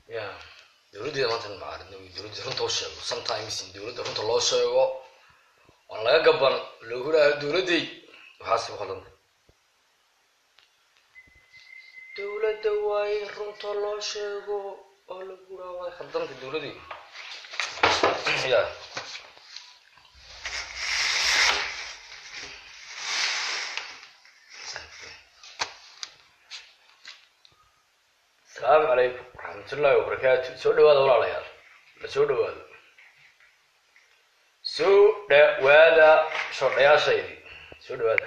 ya dowladdeeda maanta macaarina dowladda runta u sheego sometimes in dowladda runta loo sheego waan laga gaban loogu dhaha dowladday waxaas ku qaldan dowladda waa in runta loo sheego oo lagu dhaha way khaldanta dowladday ya asalaamu calaykum waraxmatullaahi wabarakaatu soo dhawaada walaalayaal la soo dhawaado soo dhawaada shordhayaashaydi soo dhawaada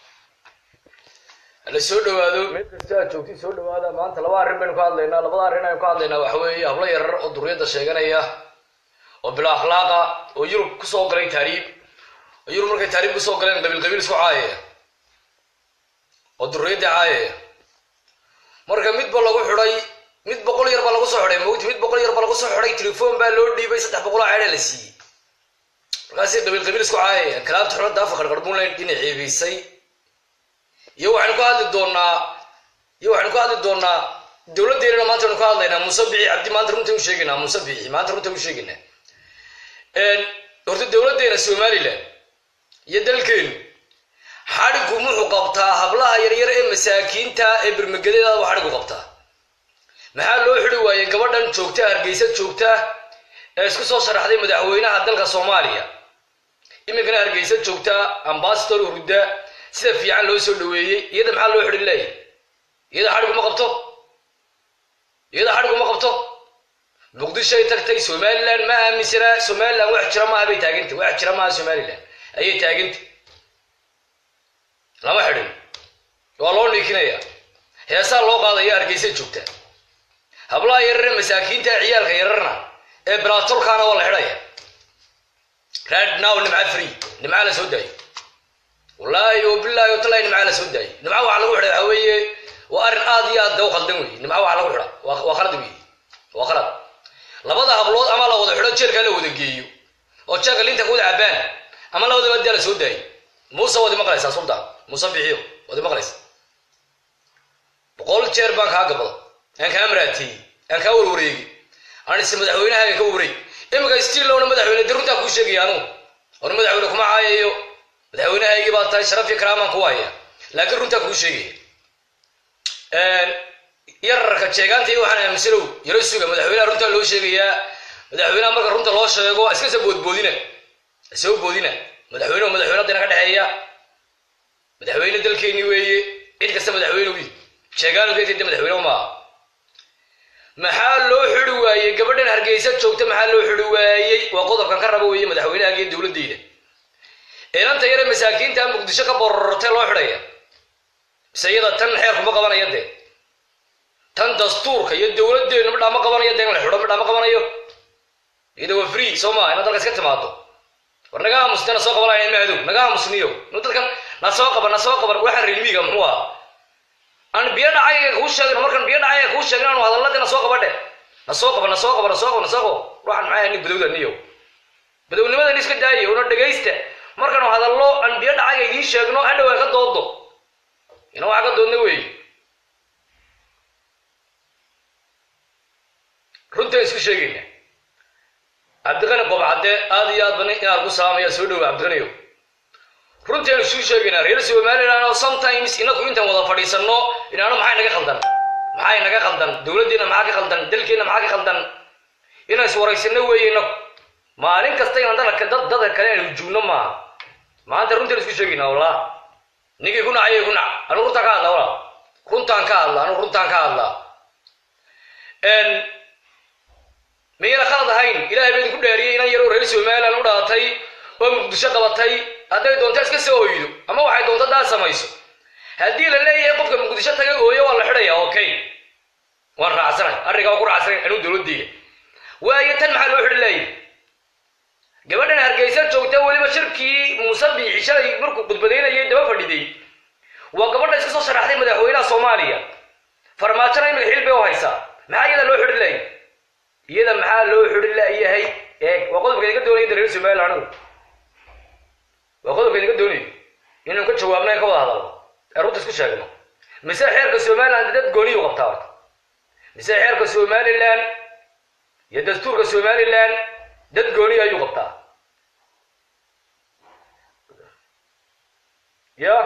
hala soo dhawaado meel kasta aad joogtid soo dhawaada maanta laba arrin baynu ka hadlaynaa labada arrin aynu ka hadlaynaa waxa weeye hablo yarar oo duriyadda sheeganaya oo bila akhlaaqa oo yurub kusoo galay taariib oo yurub markay taariib kusoo galeen qabiil qabiil isku caayaya oo duriyadda caayaya marka midba lagu xidhay mid boqol yar baa lagu soo xidhay mawti mid boqol yar baa lagu soo xidhay telefoon baa loo dhiibay saddex boqoloo ceedha la siiyey markaasi qabiil qabiil isku caayaya kalaabta xulada afa qarqarbuunlayn dhinac ceebaysay iyo waxaynu ka hadli doonaa iyo waxaynu ka hadli doonaa dowladdeennana maanta aynu ka hadlaynaa muuse bici cabdi maanta runta u sheegaynaa muuse bici maanta runta u sheegaynaa horta dowladdeena somaliland iyo dalkeenu xadhigu muxuu qabtaa hablaha yaryar ee masaakiinta ee bermagedeedaaba xadhigu qabtaa maxaa loo xidi waayey gabadhan joogta hargeysa joogta ee isku soo sharaxday madaxweynaha dalka soomaaliya iminkana hargeysa joogta ambasador hurda sida fiican loo soo dhaweeyey iyada maxaa loo xidhi leeyahy iyada xadhigu ma qabto iyada xadhigu ma qabto muqdishoay tagtay somaliland ma aaminsana somaliland wax jira maaha bay taaganta wax jira maaha somaliland ayay taaganta lama xidhin waa loo niikinaya heesaa loo qaadaya hargeysa joogta hablaha yarare masaakiinta ciyaalka yararna ee bilaatolkaana waa la xidhaya radnow nimca free nimca la soo daayo wallaahi wabilaahi watallahi nimca la soo daayo nimca waxa lagu xidha waxa weeye waa arrin aad iyo aad daw khaldan wey nimca waxa lagu xidha waa khalad wey waa khalad labada hablood ama la wada xidho jeelkaa la wada geeyo oo jeelka linta ku wada cabaan ama labadaba daa la soo daayo muuse waad imaqlaysaa suldaan muuse bixiyo waad imaqlaysa boqol jeer baan kaa gabada aan kaa maraateeyey aan kaa warwareegi aan ise madaxweynahaaga ka wareeg iminka stiilowna madaxweyne de runtaa kuu sheegaya anugu or madaxweyne kuma caayayo madaxweynahaygii baa tahay sharaf iyo karaamaan ku haya laakiin runtaa kuu sheegaya yararka jeegaanta iyo waxaan aaminsanow yaro suga madaxweynaha runtaa loo sheegayaa madaxweynaha marka runta loo sheego iskasa boodboodina soo boodina madaxweyne madaxweyne dana ka dhexeeya madaxweyne dalkeeni weeye cid kasta madaxweyne wi sheegaanugeytade madaxweyne maaha maxaa loo xidi waayey gabadhan hargeysa joogta maxaa loo xidi waayey waa qodobkan ka raba weeye madaxweynahaga iyo dowladeyda eelanta yare masaakiinta muqdisho ka borortay loo xidhaya mise iyada tan xeerkuma qabanaya dee tan dastuurka iyo dowladeenu midhaa ma qabanayo dee in la xidho midhaa ma qabanayo iyada waa free soo maa inaad dalka iska timaado war naga aamusne na soo qabanaya mahdow naga aamusniyo nu dadkan na soo qaban na soo qaban waxaan reermiiga muxuu ahaa aan biyo dhacay kuu sheegin markan biyo dhacay kuu sheegin aanu hadalladii na soo qabadhe na soo qaban na soo qaban na soo qaban na soo qaban ruuxan maxay nin badowda niyo badownimadan iska daayo una dhegaysta markanu hadallo aan biyo dhacay idiin sheegno hadhow ay ka doodo ina waxa ka doodna weeye runtaan isku sheegayna cabdiqani qobcadde aad iyo aad bani inaad ku saamaya soo dhowa cabdiqaniyo runtaanu isuu sheegaynaa reer somaliland oo sometimes inaku intaan wada fadhiisanno inaano maxay naga khaldan maxay naga khaldan dowladdeena maxaa ka khaldan dalkeenna maxaa ka khaldan inaan iswaraysano weeye inaku maalin kasta inaan dadka dad dadka kale aan hujuumno maaha maanta runtaan isku sheegaynaa wallah ninkii ku nacayay ku nac anu runtaan ka hadla walaa runtaan ka hadla anu runtaan ka hadla miyayna khalad ahayn ilahay baa idinku dhaariyey inan yaroo reer somaliland u dhalatay oo muqdisho qabatay hadday doonto iska soo oydo ama waxay doonto daa samayso haddii la leeyahay qofka muqdisho tagay ooyo waa la xidhaya okay waan raacsanay arrinkaa waa ku raacsanay anuu dowladeyda waayo tan maxaa loo xidhi leeyahy gabadhan hargeysa joogta weliba shirkii muuse biixi shalay markuu khudbadaynayay daba fadhiday waa gabadha iska soo sharaxday madaxweynaha soomaaliya farmaajona imika xil bay u haysaa maxaa iyada loo xidhi leeyahy iyada maxaa loo xidhi layahay eeg waa qodobka idinka doonaya reer somaliland anigu waa qodobka idinka doonayo inaynu ka jawaabno in ka wada hadalno ee runta isku sheegno mise xeerka somaliland dad gooniyu qabtaa horta mise xeerka somaliland iyo dastuurka somalilan dad gooniya ayuu qabtaa ya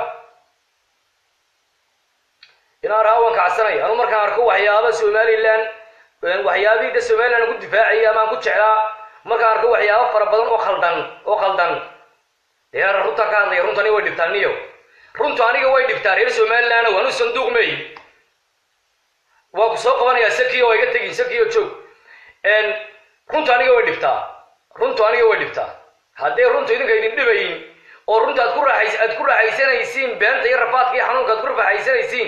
inaan raawan kacsanay anu markaan arko waxyaaba somalilan waxyaabihii da somalilan ku difaacaya amaan ku jeclaa markaan arko waxyaaba fara badan oo khaldan oo khaldan dee ara runtaan ka hadlaya runta aniga way dhibtaa niyo runtu aniga way dhibtaa reer somalilan anu sanduuq may waa ku soo qabanayaa sakiyo waa iga tegin sakiyo joog runtu aniga way dhibtaa runtu aniga way dhibtaa haddee runtu idinka idin dhibayin oo runta aad ku raaxays aad ku raaxaysanaysiin beenta iyo rafaadka iyo xanuunka aad ku raaxaysanaysiin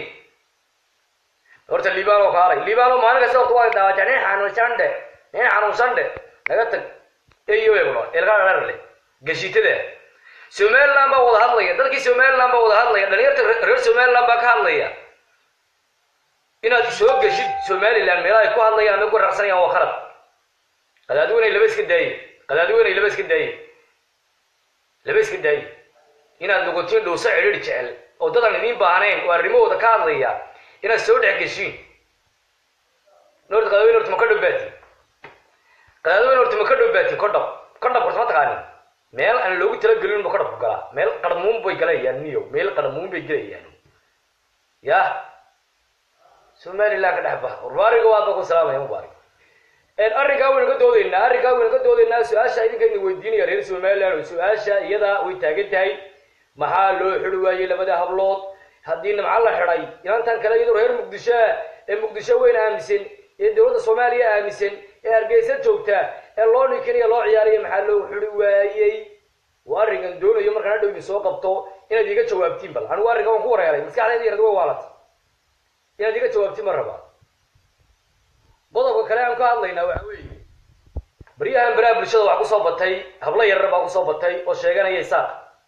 horta liibano kaalay liibano maalin kasta horta waa daawata nin xanuunsan dhe nin xanuunsan dhe naga tag eyo eegno elkaa dharle gashitada somaliland baa wada hadlaya dadkii somaliland baa wada hadlaya dhalinyarta reer somaliland baa ka hadlaya inaad soo geshid somaliland meelaha ay ku hadlayaan ama ku raqsanayaan waa khalad qadaadiweynay laba iska daaye qadaadiweynay laba iska daaye laba iska daaye inaad nogotiin dhowso cidhiir jecel oo dadaan idiin baahnayn oo arrimahooda ka hadlaya inaad soo dhex geshiin norta qadaadiweyn horta ma ka dhowbaatin qadaadiweyn horta ma ka dhowbaatin kodhab kodhab horta ma taqaanin meel aan loogu talagelin bu kodhabku galaa meel qarmuun bay galayaan niyo meel qarmuun bay gelayaan ya somaliland ka dhex bax warbaariga waa ba ku salaamaya mubaarig arrinkaa waynu ka doodaynaa arrinkaa waynu ka doodaynaa su-aasha idinkayna weydiinaya reer somaliland oo su-aasha iyadaa way taagan tahay maxaa loo xidi waayey labada hablood haddii nimco la xidhay inantan kale iyadoo reer muqdishoa ee muqdisho weyn aaminsan ee dowladda soomaaliya aaminsan ee hargeysa joogta ee loo ninkiniya loo ciyaaraya maxaa loo xidi waayey waa arrinkan doonayo markaan hadhow idin soo qabto inaad iga jawaabtiin bal anigu arrinka waan ku wareeray maskaxdeeda yarad way waalat inaad iga jawaabtiin ma rabaa qodobka kale aan ka hadlaynaa waxa weeye baryahan baraha bulshada waxaa kusoo batay hablo yaryar baa kusoo batay oo sheeganaya isaaq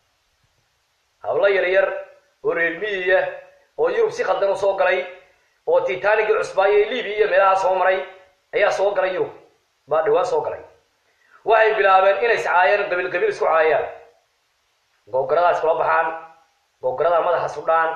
hablo yaryar oo reer miyiya oo yurub si khaldan u soo galay oo titanicii cusbaayo ee libiya iyo meelaha soo maray ayaa soo galay yurub baa dhawaan soo galay waxay bilaabeen inay iscaayaan qabiil qabiil isku caayaan googaradaa iskula baxaan googaradaa madaxa sudhaan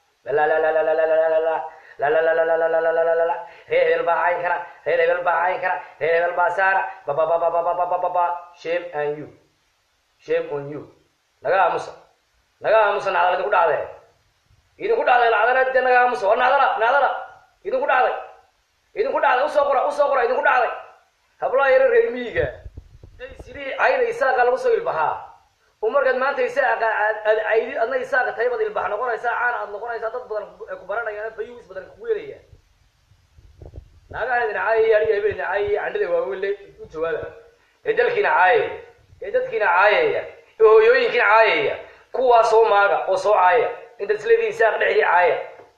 reer hebel baa cayn kara reer hebel baa cayn kara reer hebel baa saara babababababababa shame and you shame on you naga aamusa naga aamusa nacdala idinku dhacdee idinku dhacday lacdana dee naga aamusa war nacdala nacdala idinku dhacday idinku dhacday usoo qora usoo qora idinku dhacday hablaha yaro reer miyiga ay sidii cayda isaaqa lagu soo ilbaxaa oo markaad maanta isaaqa aad caydid adna isaaqa taybad ilbax noqonaysaa caana aad noqonaysaa dad badan ku baranayaan fayuus badan kugu yelayaan naagaha idin caayaya aniga hebel idin caayaya candhada waaweyn le u jawaaba ee dalkiina caayaya ee dadkiina caayaya ee hooyooyinkiina caayaya kuwaa soo maaga oo soo caaya intaad isleediin isaaq dhexdii caaya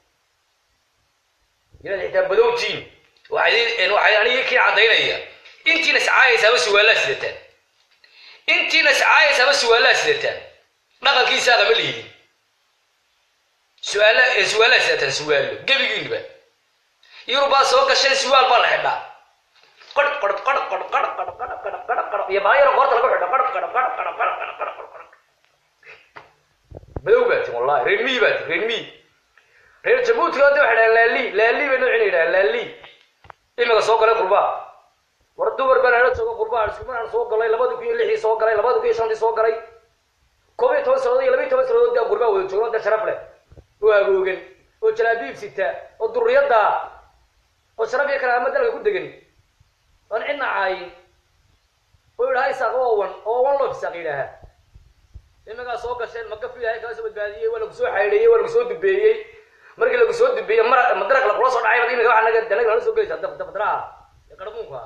inaad xitaa badowtiin waxay waxay aniga kii caddaynaya intiina iscaayaysaaba suwaalaa sidataan intiina iscaayaysaaba suwaalaa sidataan dhaqankii isaaqa ma lihidin suaala suwaalaa sidataan suwaalo gebigiinba yurubaa soo gasheen suwaal baa la xidhaa qor qor qor qor qor qor qor qor qor qor iyo baayaro qoorta lagu xidho qor qor qor qor qor qor qor qor qor madow baa tin wallahi reer miyi baa tin reer miyi reer jabuutiga hadda waxay dhahaan laali laali bay noocina yidhahaan laali imika soo galay qurbaa war dumar baan ala joogo qurbaa iskumanaan soo galay labadi kun iyo lixdii soo galay labadi kun iyo shantii soo galay koob iyo toban sanadood iyo laba iyo toban sanadood daa qurbaa wada joogo da sharaf leh oo agoogan oo jalaabiib sita oo duriyadda oo sharaf iyo karaama dalka ku degan oon cidna caayin oo yidhaha isaaq oo wan oo wan loof isaaq yidhaaha imagaa soo gasheen makafi ilahay kala soo badbaadiyey waa lagu soo xaydheeyey waa lagu soo dubeeyey markii lagu soo dubeeyey mar madaraq lagula soo dhacay bad imika waxa naga danaga nala soo gelaysaa dabadraha ee qarmuunka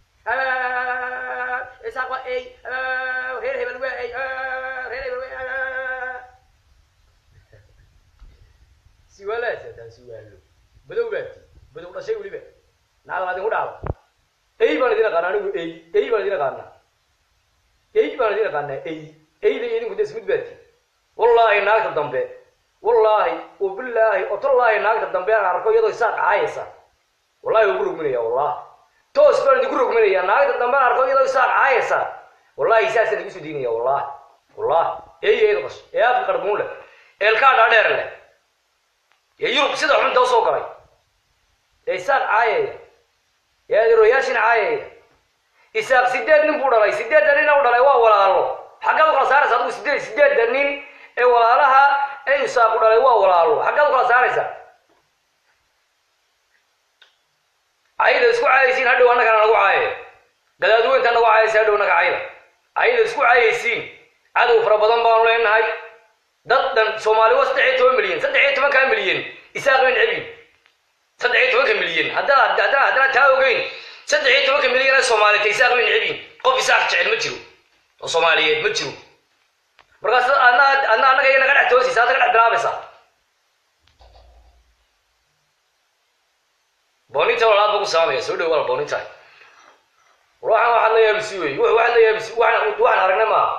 isaaq waa ey reer hebel waa ey reer hebel waa siwaalaasa taa siwaalo badow baati badow dhashay weliba nacdal adinku dhacda ey baan idin aqaana anigu ey ey baan idin aqaanaa ey baan idin aqaanaa ey eyda iyo idinku de ismid baati wallaahi naagta dambe wallaahi wabilaahi otolaahi naagta dambe aan arko iyadoo isaaq caayaysa wallahi waan ku rogminaya wallahi toos baan idinku rogminaya naagta dambe aan arko iyadoo isaaq caayaysa wallahi saasaan igu soo diinaya wallahi wallahi ey eeda qash ee afka qarbuun leh eelkaa dhaadheer leh ee yurub sida xunta usoo galay ee isaaq caayaya ee adeeroyaashin caayaya isaaq sideed nin buu dhalay sideedda nin u dhalay waa walaalo xaggaad u kala saaraysa adigu sideed sideedda nin ee walaalaha ee isaaqu dhalay waa walaalo xaggaad u kala saaraysa cayda isku caayaysiin hadhow annagana nagu caaye gadaadweynta nagu caayaysa hadhow naga cayda cayda isku caayaysiin cadow fara badan baanu leenahay dad dhan soomaali waa saddex iyo toban milyan saddex iyo tobankaa milyan isaaq bay necebin saddex iyo tobanka milyan haddana haddana haddana taa ogeyn saddex iyo tobanka milyan ee soomaaliyed isaaq bay necebin qof isaaq jecel ma jiro oo soomaaliyeed ma jiro markaas adna adna annaga iyo naga dhex toosaysa adna ka dhex bilaabaysa booninta walaad ba ku saamaya soo dhow wala booninta waxaan waxaad la yaabisi wey waxaad la yaabisi waxaan waxaan aragnay maaha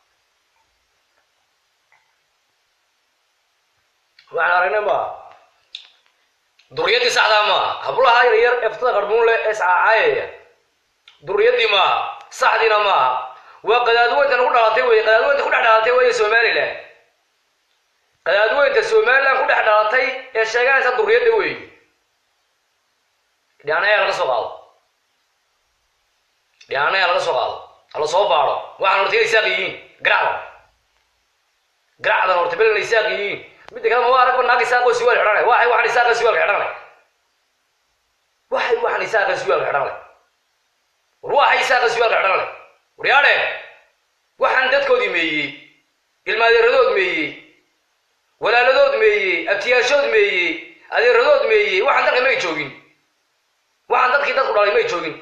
waxaan aragnay maaha duriyadii saxdaa maaha hablaha yar yar eftada qarbuun leh ee iscaacaayaya duriyadii maaha saxdiina maaha waa qadaadweynta nagu dhalatay wey qadaadweynta ku dhex dhalatay wey somaliland qadaadweynta somaliland ku dhex dhalatay ee sheeganaysa duriyadda wey dhianayaa laga soo qaado dhianayaa laga soo qaado hala soo baado waxaan horta isaaq yihiin garacdan garacdan horta belna isaaq yihiin midda kale ma waa aragba naag isaaqoo siwaal xidhanay waxay waxaan isaaqa siwaalka xidhanay waxay waxaan isaaqa siwaalka xidhanay war waxay isaaqa siwaalka xidhanay waryaadhe waxaan dadkoodii meeyey ilmaadeeradood meeyey walaaladood meeyey abtiyaashood meeyey adeeradood meeyey waxaan dalka may joogin waxaan dadkii dadku dhalay may joogin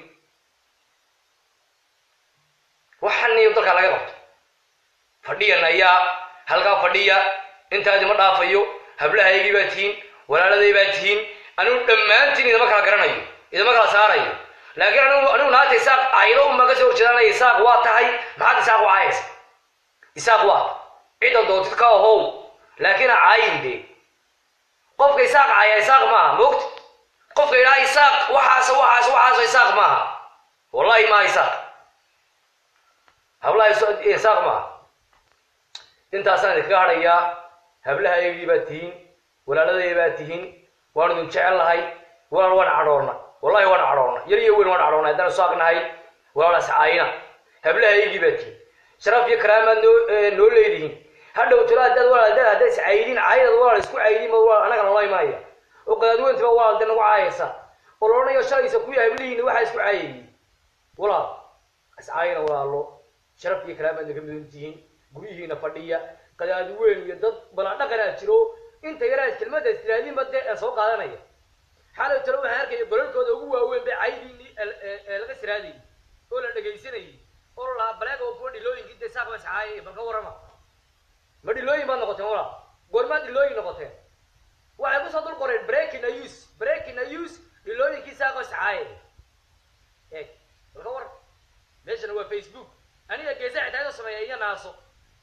waxaan niyo dalka laga qabto fadhiyan ayaa halkaa fadhiya intaadi ma dhaafayo hablahaygii baa tihiin walaaladay baa tihiin anigu dhammaantiin idama kala garanayo idama kala saarayo laakiin anigu anigu naagta isaaq aydo unbaa kasoo horjeedanaya isaaq waa tahay maxaad isaaq u caayaysa isaaq waa cidan doontid ka ahow laakiin ha caayin dee qofka isaaq caaya isaaq maaha moogta qofka yidhaha isaaq waxaas waxaas waxaas isaaq maaha wallahi maaha isaaq hablaha isaaq maaha intaasaan idinkaga hadhayaa hablahaygii baa tihiin walaaladay baa tihiin waan idin jecel lahay walaal waan cadhoorna wallahi waan cadhoorna yar iyo weyn waan cadhoorna haddaan isaaq nahay walaalaas caayina hablahaygii baa tihiin sharaf iyo karaamaad noo noo leedihiin hadhow talo haddaad walaal haddaad haddaad is caydin caydad walaal isku caydin ma walaal annaga nala imanaya oo qadaadweynta baa walaal de nagu caayaysa oo la odhanayo shalaysa kuwii hablihiina waxaa isku caayayey walaal iscaayina walaalo sharaf iyo karaamaad naga mudan tihiin guryihiina fadhiya qadaadweyn iyo dad baladhaqanaa jiro inta yaraa kelmada istiraadiinba dee ee soo qaadanaya xalay talo waxaan arkaya balalkooda ugu waaweyn bay caydiini ee laga siraadayay oo la dhegaysanayay oo la lahaa baleega oo kuwa dhilooyinkii dee saaq bas caayay bal ka warrama ma dhilooyin baad noqoteen walaal goormaad dhilooyin noqoteen waxay kusoo dul qoreen breaking news breaking news dhilooyinkii saaqo iscaayay eeg bal ka war meeshana waa facebook aniga geesa xitaa sameeya iyo naaso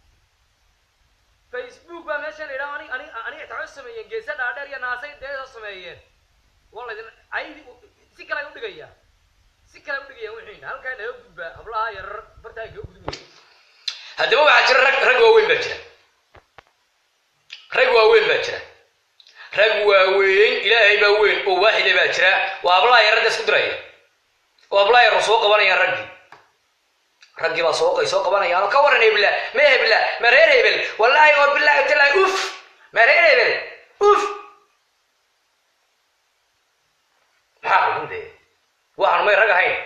facebook baa meeshan idhaa anig anig aniga xitaa waxay sameeyeen geesa dhaadheer iyo naasay dee soo sameeyeen waa laydin aydi si kale ay udhigayaa si kale ay udhigayaan wixiina halkaa naga gudbaa hablaha yarar bartaa kaga gudbaya haddaba waxaa jira rag rag waaweyn baa jira rag waaweyn baa jira rag waaweyn ilaahay baa weyn oo waaxida baa jira waa hablaha yarada isku diraya oo hablaha yar soo qabanayaan raggii raggii baa soo soo qabanayaan oo ka waran hebla ma hebla ma reer hebel wallaahi oo bilaahi talaahi uf ma reer hebel uf maxaa xubin dee waxaan may rag ahayn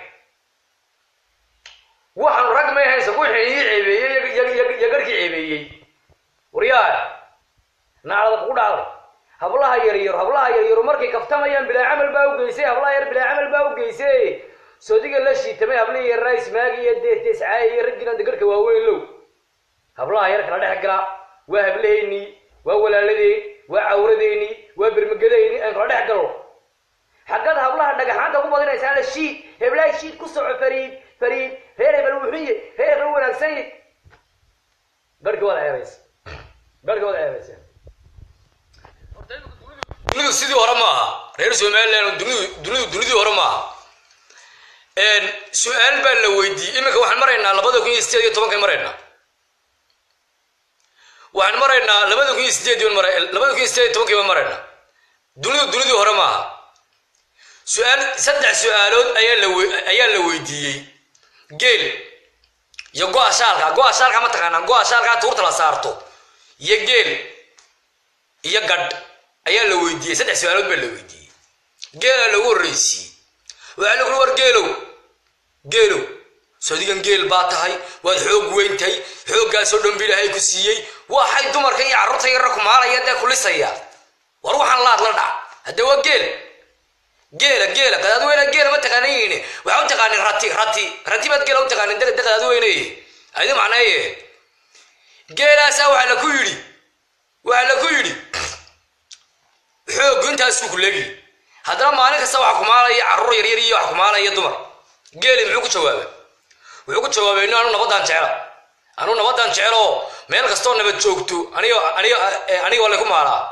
waxaan rag may ahayn se wixii ii ceebeeyey iyo garhkii ceebeeyey waryaa naclada kugu dhacday hablaha yaryar hablaha yaryaru markay kaftamayaan bilaa camal baa u geysay hablaha yar bilaa camal baa u geysay soodiga la shiitamay hablihii yarraa ismaagi iyo deescaaya iyo raggiina degarhka waaweyn low hablaha yar kala dhex gala waa hablaheynii waa walaaladeen waa cawradeynii waa bermagadeyni aan kala dhex galo xaggad hablaha dhagaxaanta ku badinaysaana shiid heblaha shiid ku soco fariid fariid reer hebel wuxuye reer hebel wanaagsan garhkii waad ceebaysa garhkii waad ceebaysa dunidu sidii hore maaha reer somaliland dunidu dunidu dunidii hore maaha su-aal baa la weydiiyey iminka waxaan maraynaa labada kun iyo sideed iyo tobankay maraynaa waxaan maraynaa labada kun iyo sideed mara labada kun iyo sideed iyo tobankii baan maraynaa dunidu dunidii hore maaha su-aal saddex su-aalood ayaa la we ayaa la weydiiyey geel iyo go-a shaalka go-a shaalka ma taqaanaa go-a shaalka tuurta la saarto iyo geel iyo gadh ayaa la weydiiyey saddex su-aalood baa la weydiiyey geela lagu horreysiiyey waxaa lagu war geelow geelow sodigan geel baa tahay waad xoog weyntahay xooggaasoo dhan ba ilaahay ku siiyey waxay dumarka iyo carruurta yarra kumaalaya dee kulisaya war waxaan laad la dhac hadde waa geel geela geela qadaadweyne geela ma taqaanayin waxaa u taqaanin rati rati rati baad geela u taqaanin de qadaadweyne adi macnaye geelaasaa waxaa la ku yidhi waxaa la ku yidhi xoog intaasuu ku leegi haddana maalin kasta waxa kumaalaya carruur yaryar iyo wax kumaalaya dumar geeli muxuu ku jawaaba wuxuu ku jawaabay inu anu nabadaan jecela anu nabadaan jecelo meel kastoo nabad joogto anigo anigo aniga waa laku maalaa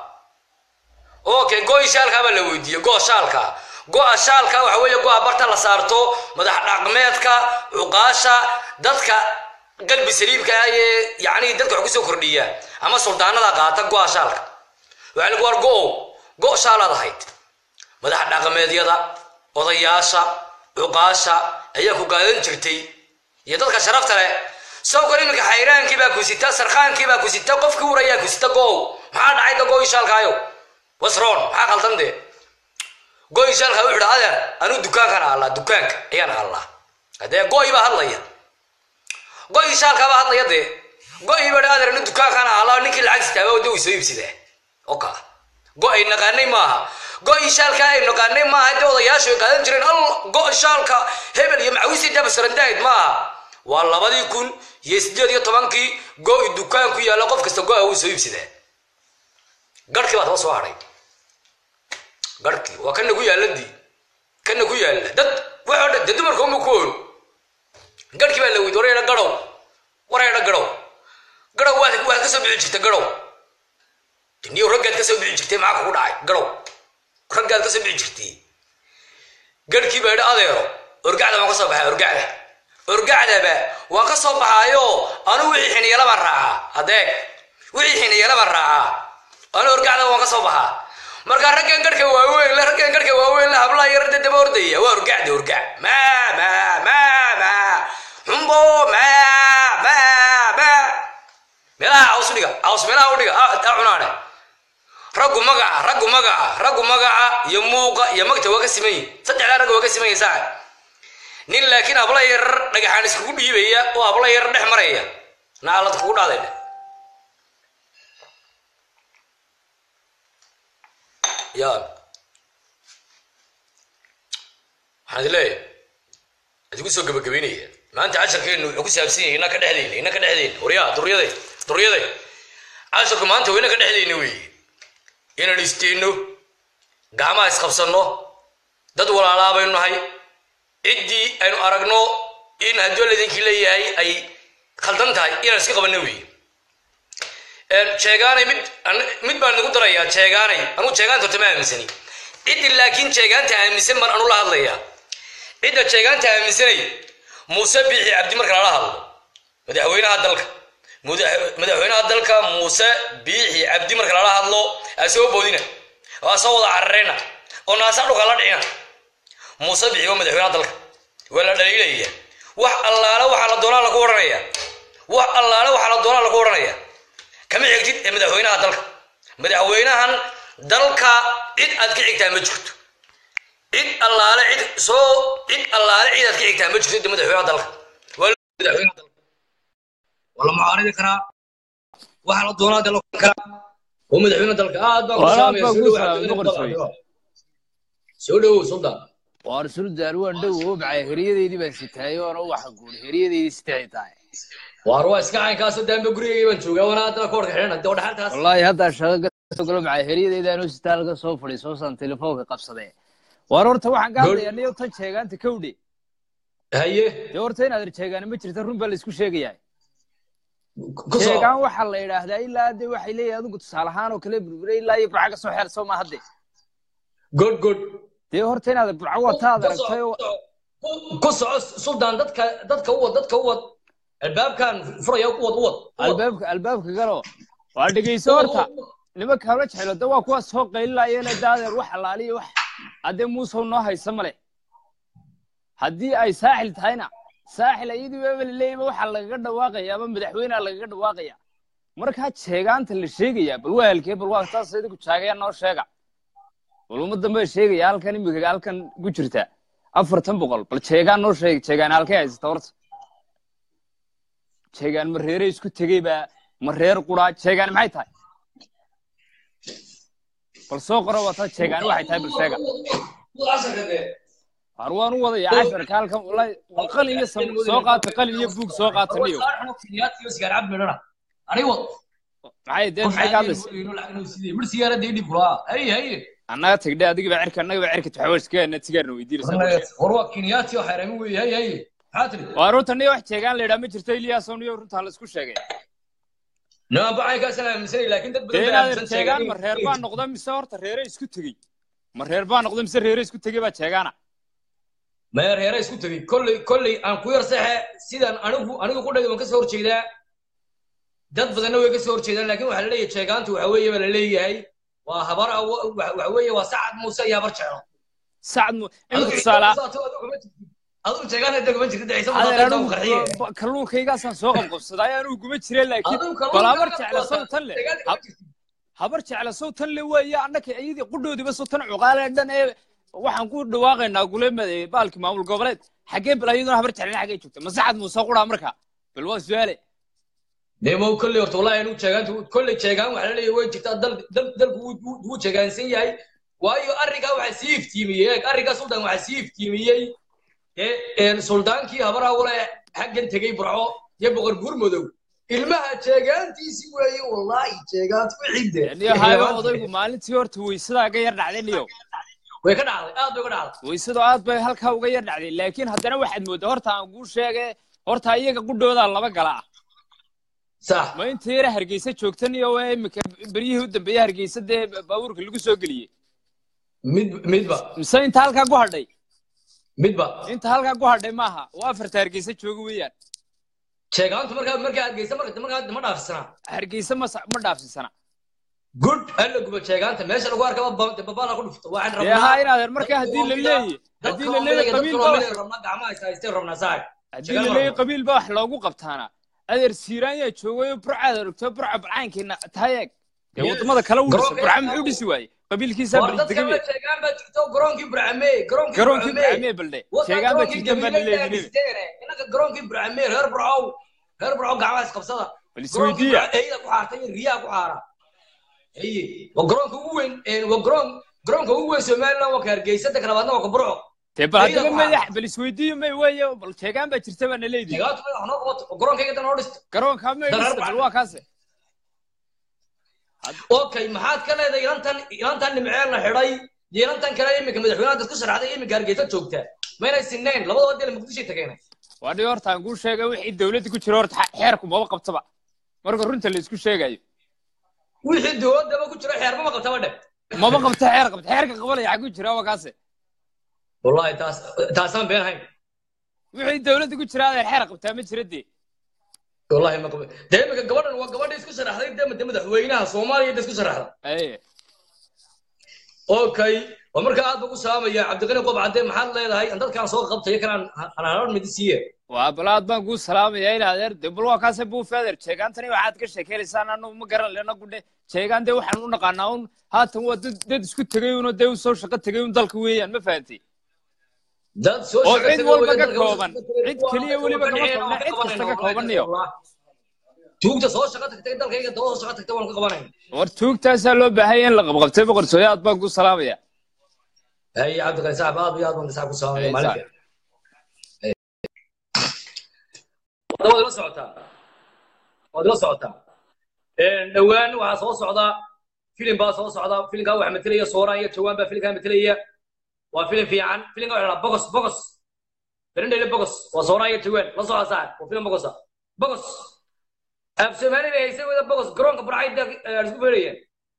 okay go-i shaalkaa baa la weydiiyey go shaalka go-a shaalka waxa weeye go-a barta la saarto madax dhaqmeedka cuqaasha dadka qalbi saliimka ah ee yacni dadka wax kusoo kordhiya ama suldaanada qaata go-a shaalka waxaa lagu war go-o go shaalaad ahayd madax dhaqameedyada odayaasha cuqaasha ayaa ku gaadan jirtay iyo dadka sharafta leh sawkan iminka xayraankii baa ku sita sarkaankii baa ku sita qofkii urayaa ku sita go maxaa dhacay da go-i shaalkaayo wasron maxaa qaldan dee go-i shaalkaa wuxuu dha adeer anuu dukaankan allaa dukaanka ayaan allaa hadee go-i baa hadlaya go-i shaalkaabaa hadlaya dee go-i baa adeer anu dukaankan allaa ninkii lacag sitaaba wada way soo iibsadaa oka go-ay naqaanay maaha go-i shaalka ay naqaanay maaha dee odayaashu ay qaadan jireen al go- shaalka hebel iyo macawisi dabasrandaahid maaha waa labadii kun iyo sideed iyo tobankii go-i dukaanku yaalla qof kasta go-a wuu soo iibsadaa garhkii baa taba soo hadhay garhkii waa kana ku yaalladii kana ku yaalla dad waxoo dhan dee dumarka uma ku ool garhkii baa la weydi wareedha garow wareedha garow garow waad waad ka soo bixi jirta garow niyo raggaad ka soo bixi jirtay maxaa kugu dhacay garow raggaad ka soo bixi jirtay garhkii baa idhi adeero orgacda waan ka soo baxay orgacda orgacdaba waan ka soo baxaayo anu wixii xiniyala baan raacaa adeeg wixii xiniyala baan raacaa anu orgacda waan ka soo baxaa markaa raggan garhka waaweyn le raggan garhka waaweyn le hablaa yarda daba ordaya waa orgacda orgac ma ma ma ma xumbo ma ma ma meelaha caws udhiga caws meelaha udhiga a cunaane raggu magaca raggu magaca raggu magaca iyo muuqa iyo magta waa ka siman yihin saddexdaa ragga waa ka siman yihin saaca nin laakiin habla yar dhagaxaan iskugu dhiibaya oo habla yar dhex maraya nacalad kugu dhaaday ya waxaan idi leeyahay adigu soo gabagabeynaya maanta casharkeenu wuxuu ku saabsan yahay inna ka dhexdeyna inna ka dhexdeyna waryaa duryaday duryaday casharku maanta waa inna ka dhexdeyna weeye inaan isteenno gacmaha isqabsanno dad walaalaa baynu nahay ciddii aynu aragno in haddii laidinkii leeyahay ay khaldan tahay inaan iska qabanno weeye jeegaanay mid mid baan nagu darayaa jeegaanay anugu jeegaanta horta ma aaminsani ciddii laakiin jeegaanta aaminsan baan anu la hadlayaa cidda jeegaanta aaminsanay muuse biixi cabdi marka lala hadlo madaxweynaha dalka madaxweynaha dalka muuse biixi cabdi marka lala hadlo aa soo boodina oo aa soo wada carareyna oo naasa dhulka la dhicina muuse biixi waa madaxweynaha dalka waa la dhaliilaya wax allaale waxaa la doonaa lagu odhanaya wax allaale waxaa la doonaa lagu odhanaya kama xigtid ee madaxweynaha dalka madaxweynahan dalka cid aad ka xigtaa ma jirto cid allaale cid soo cid allaale cid aad ka xigtaa ma jirto madaxweynaha dalka waa madaxweynaha dalka waa la mucaaridi karaa waxaa la doonaa de la karaa oo madaxweynaha dalka aad baan ku soo dhowow sultan waar suldaan waan dhow oo macay heriyadeydii baan sitaay oona waxa guuri heriyadeydii sitay tahay waar waa iska caynkaasoo daanba gurigayga baan joogaa wana haddana koorka xidhan hadii dhaxaltaas wallaahi haddaa shaqa gasoo galo macay heriyadeydii anuu sitaa laga soo fadhiy soosaan telefoonka qabsadee waar horta waxaan ka hadlayaa niyo tan jeegaanta kowdhe haye dee horta inaad jeegaana ma jirta run baa la isku sheegayaa jeegaan waxaa la yidhaahdaa ilaa de waxay leeyahay adigu tusaale ahaan oo kale burbure ilaa iyo burca ka soo xeer soo ma hadde good good dee horta inaad burca wataad aragtay oo ku soco sultan dadka dadka u wad dadka u wad albaabkan furaya u wad u wad albaabka albaabka galo waa dhegeyso horta nimanka habla jecelo de waa kuwaas soo qaylinayana daadeer wax alaaliyo wax haddee muusow noo haysa male haddii ay saaxil tahayna saaxil ayadii waaba laleeyaba waxaa lagaga dhawaaqaya ama madaxweynea lagaga dhawaaqaya markaa jeegaanta la sheegaya bal waa halkee bal waa taas idinku jaagaya noo sheega bal ummaddan baa sheegaya halkan imika halkan ku jirta afartan boqol bal jeegaan noo sheega jeegaan halkay haysata horta jeegaan ma reere isku tegey baa ma reer quraa jeegaan maxay tahay bal soo qoro wata jeegaan waxay tahay bal sheega har waan u wadaya casharka halkan wallahi war qalin iyo sam soo qaata qalin iyo buug soo qaata niyo maxay dee maxay ka hadlaysa annaga tagdhe adiga baa cirka annaga baa cirka taxawaashkeena tigaarna weydiinaysa waa runta niyo wax jeegaan la yidhaa ma jirto iliyaasow niyo runtaa la isku sheegay dee inaad jeegaan ma reer baa noqda mise horta reere isku tegey ma reer baa noqda mise reere isku tegey baa jeegaana maya reere isku tegey kolley kolley aan ku yar saxe sidaan anigu anigu ku dhagay waan kasoo horjeedaa dad badanna way kasoo horjeedaan laakiin waxaa la leeyahay jeegaantu waxa weeye baa la leeyahay waa habar waxa weeye waa sacad muuse iyo habar jeclo sacad mu imika tusaale adigu jeegaan hadda kuma jirta ciise adeer muuse anigu qarxiye anigu kalluunkaygaasaan soo qabqabsaday anugu guma jire laakiin bal habar jecla sow tan le habar jecla sow tan le weeye annaka iyadii qudhoodiba sow tan cuqaale dhan ee waxaan ku dhawaaqaynaa guleemada baalki maamul goboleed xaggee bal iyaduna habar jeclina xaggee joogta ma sacad muuse quraa marka bal waa su-aale demo kolley horta wallahi anigu jeegaantu kolley jeegaan waxaa la leeyahay way jirtaa dal dal dalku wuu- wuu wuu jeegaansan yahay waayo arrinkaa waxaa sii iftiimiyey eeg arrinkaa sultan waxaa sii iftiimiyey ee een suldaankii habaraa wala xaggan tegey burco iyo boqor gurmadow ilmaha jeegaantiisi weeye wallahi jeegaantu wixide niyo hayo odaygu maalintii horta weysadaa ga yar dhacday niyo way ka dhacday aad bay uga dhacday weysadu aad bay halkaa uga yar dhacday laakiin haddana waxaad mooddaa horta aan kuu sheege horta iyaga qudhoodaa laba gala ah sax ma inta yara hargeysa joogtan iyo waa imika beryihii u dambeeyey hargeysa dee baabuurka lagu soo geliyey mid midba mise inta halkaa ku hadhay midba inta halkaa ku hadhay maaha waa afarta hargeysa jooga weeyaan jeegaantu markaa markaa adgeysa marka markaa ma dhaafsanaa hargeysa ma sa- ma dhaafsisana good alla guba jeegaanta meesha lagu arkaba ba- babaala ku dhufto waxaan dee haa in adeer markaa haddii la leeyahy haddii la leeyahy qabiil baa wax rabnaa gacmaha haystaystay rabnaa saag haddii la leeyahy qabiil baa wax loogu qabtaana adeer siiraan yaa joogay oo burcaad aragto burca balcaankiina tahay eeg dee Yes. wadamada kale u dhisa Garoonka- burca muxuu dhisi waaye qabiilkiisaa war dadka baldegame la jeegaan baa jirto garoonkii burcame garoonkii garoonkii Burcame. burcamee balde Wata sheegaan baa garoonkii jirtan baa Gabiley laleeyahay Daagesteene. Inaga garoonkii burcame reer burcow reer burcow gacmaha isqabsada bal garoonkii isweydiiya Burca- eyda ku xaartay iyo riyaha ku xaara Eye, waa garoonka ugu weyn een, waa garoon garoonka ugu weyn somaliland waa ka hargeysa ta kalabaadna waa ka burco dee bal Eyda haddaba ku madax xaartay. bal isweydiiyo may weeye bal sheegaan baa jirta baa naleedihi jeegaantu madax noo qabato oo garoonkayga dan noo dhisto garoonkaa may Dal dhista arbaca. bal waa kaase okay maxaad ka leedahay ilantan ilantan nimceel la xidhay iyo ilantan kale iminka madaxweynaha dad ku sharaxday iminka hargeysa joogta maynay sinnayn labadaba deel muqdishay tageen waa dhihi horta aan kuu sheegay wixii dawladda ku jira horta xe- xeerku maba qabtaba marka runta la isku sheegayo wixii dowladaba ku jira xeerba ma qabtaba dhe maba qabta xeer qabta xeerka qabanaya xaguu jira waa kaase wallahi taas taasaan been hayn wixii dawladda ku jira adeer xeer qabtaa ma jira dee wallahi ma qabo dee iminka gabadhan waa gabadha isku sharaxday dee made madaxweynaha soomaaliya da isku sharaxda aye okay waa marka aad baan ku salaamaya cabdiqani qob cadde maxaad leedahay aan dadkaan soo qabtayo kanaan aan harar midi siiye waa balaad baan kuu salaamaya in adeer dee bal waa kaase buufi adeer jeegaantani waxaad ka sheekeynaysaan anu ma garan lena gudhe jeegaan dee waxaan u naqaanaa un haatan waa dad dad isku tegay unoo dee u soo shaqo tegay un dalka weeyaan ma fahantay dad soo oo shaqo cid tagay walba weeye, ka dalka kooban soo shaqo tagay, cid keliya waa weliba kama qabanayna, koobna waan cid ka kasta ka qabanayna, kooban niyo tuugta soo shaqo tagtay dalkayga daba soo shaqo tagtay waan ka qabanayna war tuugtaasaa loo baahanya in la qabqabtay boqortooyo aad baan kuu salaamaya hay cabdiqani saxab aad iyo aad baan saxab ku salaamaya Hey, maalinka waad ila socotaa waad ila socotaa dhowaan waxaa soo socda filim baa soo socda filimkaa waxaa matelaya sooraan iyo jawaan baa filimkaa matelaya waa filim fiican filimka waxaa la bogos bogos berendhele bogos waa sooraan iyo jawaan la socda saaxib waa filim bogosa bogos af soomaali bay haysan wada bogos garoonka burcayda isku beerayeen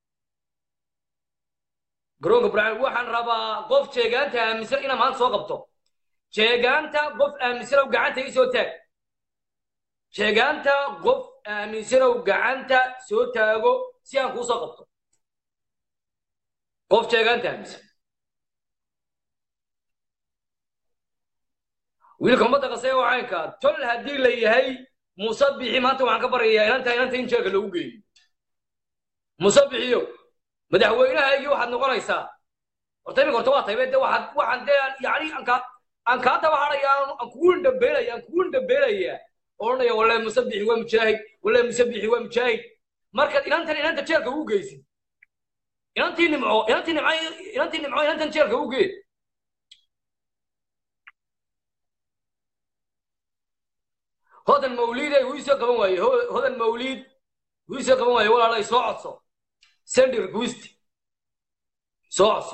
garoonka burcay waxaan rabaa qof jeegaanta aaminsan inaa maanta soo qabto jeegaanta qof aaminsanow gacanta ii soo taag jeegaanta qof aaminsanow gacanta soo taago si aan kuu soo qabto qof jeegaanta aaminsan wiilka ummadda qasee waa caynka tol haddii la yahay muuse bixi maanta waxaan ka baryayaa inanta inanta in jeelka loogu geeyo muuse bixiyo madaxweynahaygii waxaad noqonaysaa horta imika horta waa taybe de waxaad waxaan dee yani aan kaa aan kaa daba hadhaya aan kugu indhambeelaya aan kugu indhambeelaya odhanaya wallahi muuse bixi waa mujaahid wallahi muuse bixi waa mujaahid markaad inantan inanta jeelka ugu geysid inantii nimco inantii nimco inantii nimco inantan jeelka ugu gee hodan mawliiday wuu isoo qaban waaye Ho- hodan mawliid wuu isoo qaban waaye walaalay soo codso sendi request soo codso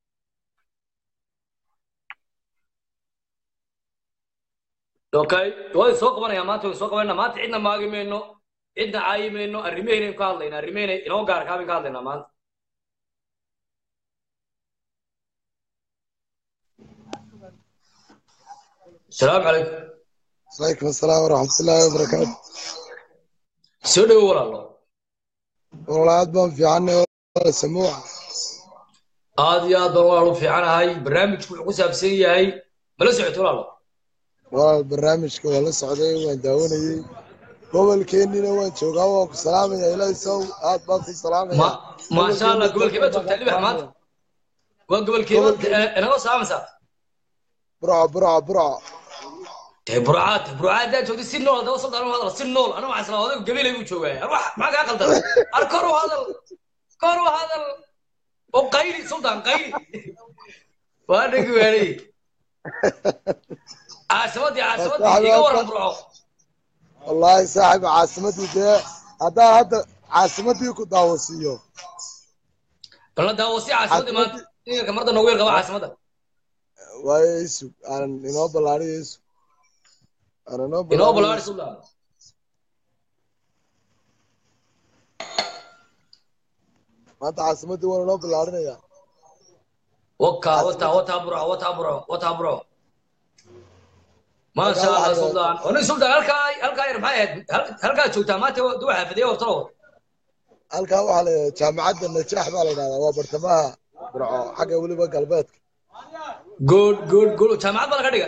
okay waa soo qabanaya maanta way soo qabanayna maanta cidna maagi mayno cidna caayi mayno arrimaheynaynu ka hadlaynaa arrimaheynay inoo gaar kaabin ka hadlaynaa maanta asalaamu calaykum عليكم السلام ورحمة الله وبركاته soo dhowo walaalo والله عاد بان في عني ولا سموع aad iyo aad baan walaal u fiicanahay barnaamijku wuxuu ku saabsan yahay mala socoto walaalo والله البرنامج كوا لسه عدي وين داوني قبل كينينا وين شوقا وك سلام يا إلهي سو عاد بان في سلام ma maasha allah gobolkeeba joogtaa libax maanta waa gobolkeeba Gobolkeeda. inaga saamaysaa برع برع برع dee burcaad burcaad haddaad joogtay si nool daba sultaan u hadal si nool aniga waxaan isla odaygu gabilay buu joogaa ar wax maxaa kaa qaldan ar kor u hadal kor u hadal oo qayli sultaan qayli waa dhegi waanay caasimadii caasimadii iga waran burco والله صاحب عاصمتي ده هذا هذا عاصمتي كنت داوسيو bal la daawasi caasimadii maanta inka marda noogu yar qaba caasimadda ويسو أنا إنه بلاري يسو أنا إنه inoo بلاري balaari sultaan ما أنت عاصمتي ولا إنه بلاري يا وكا وتا وتا برو وتا برو وتا برو ما شاء الله سلطان وانا سلطان هلكا هلكا ير maxay ahayd halkaa joogtaa maanta duu xaafidaya wabtalo halkaa waxaa la jaamacadda najaax baa la yidhahdaa waa bartamaha burco xagga weliba galbeedka good good good jaamacad baa laga dhiga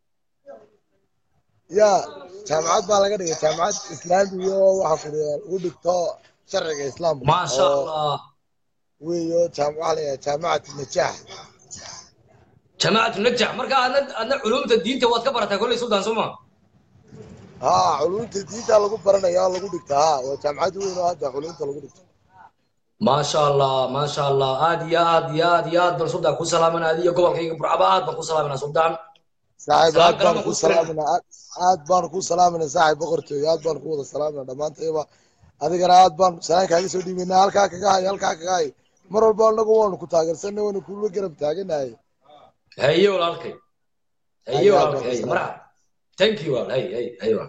ya jaamacad baa laga dhigay jaamacad islaami iyo waxa ku lagu dhigto sharciga islaamka ما شاء oo الله weeyo jaam- waxaa la yidhahdaa jaamacatu najaax جماعة النجاح مركا أنا أنا علوم الدين توات كبرتها كل سلطان سوما haa culumta diinta lagu baranaya oo lagu dhigta ha waa jaamacad weyn oo hadda culumta lagu dhigto ما شاء الله ما شاء الله آد يا آد يا آد يا آد بن سلطان كل سلام أنا هذه قبل كي برعبا آد بن كل سلام أنا سلطان saaxiib Salaam aad baan kalama ku ku filan. salaaminaa aad- aad baan ku salaaminaa saaxiib boqortooyo aad baan ku wada salaaminaa dhammaantayba adigana aad baan salaan kaaga soo dhiibaynaa halkaa kaga hay halkaa kaga hay mar walba anagu waanu ku taageersanay waanu kula garab taaganahay هيا ولا الكي هيا هيا ولا ولا الكي الكي. مرحبا ثانك يو هيا هيا هيا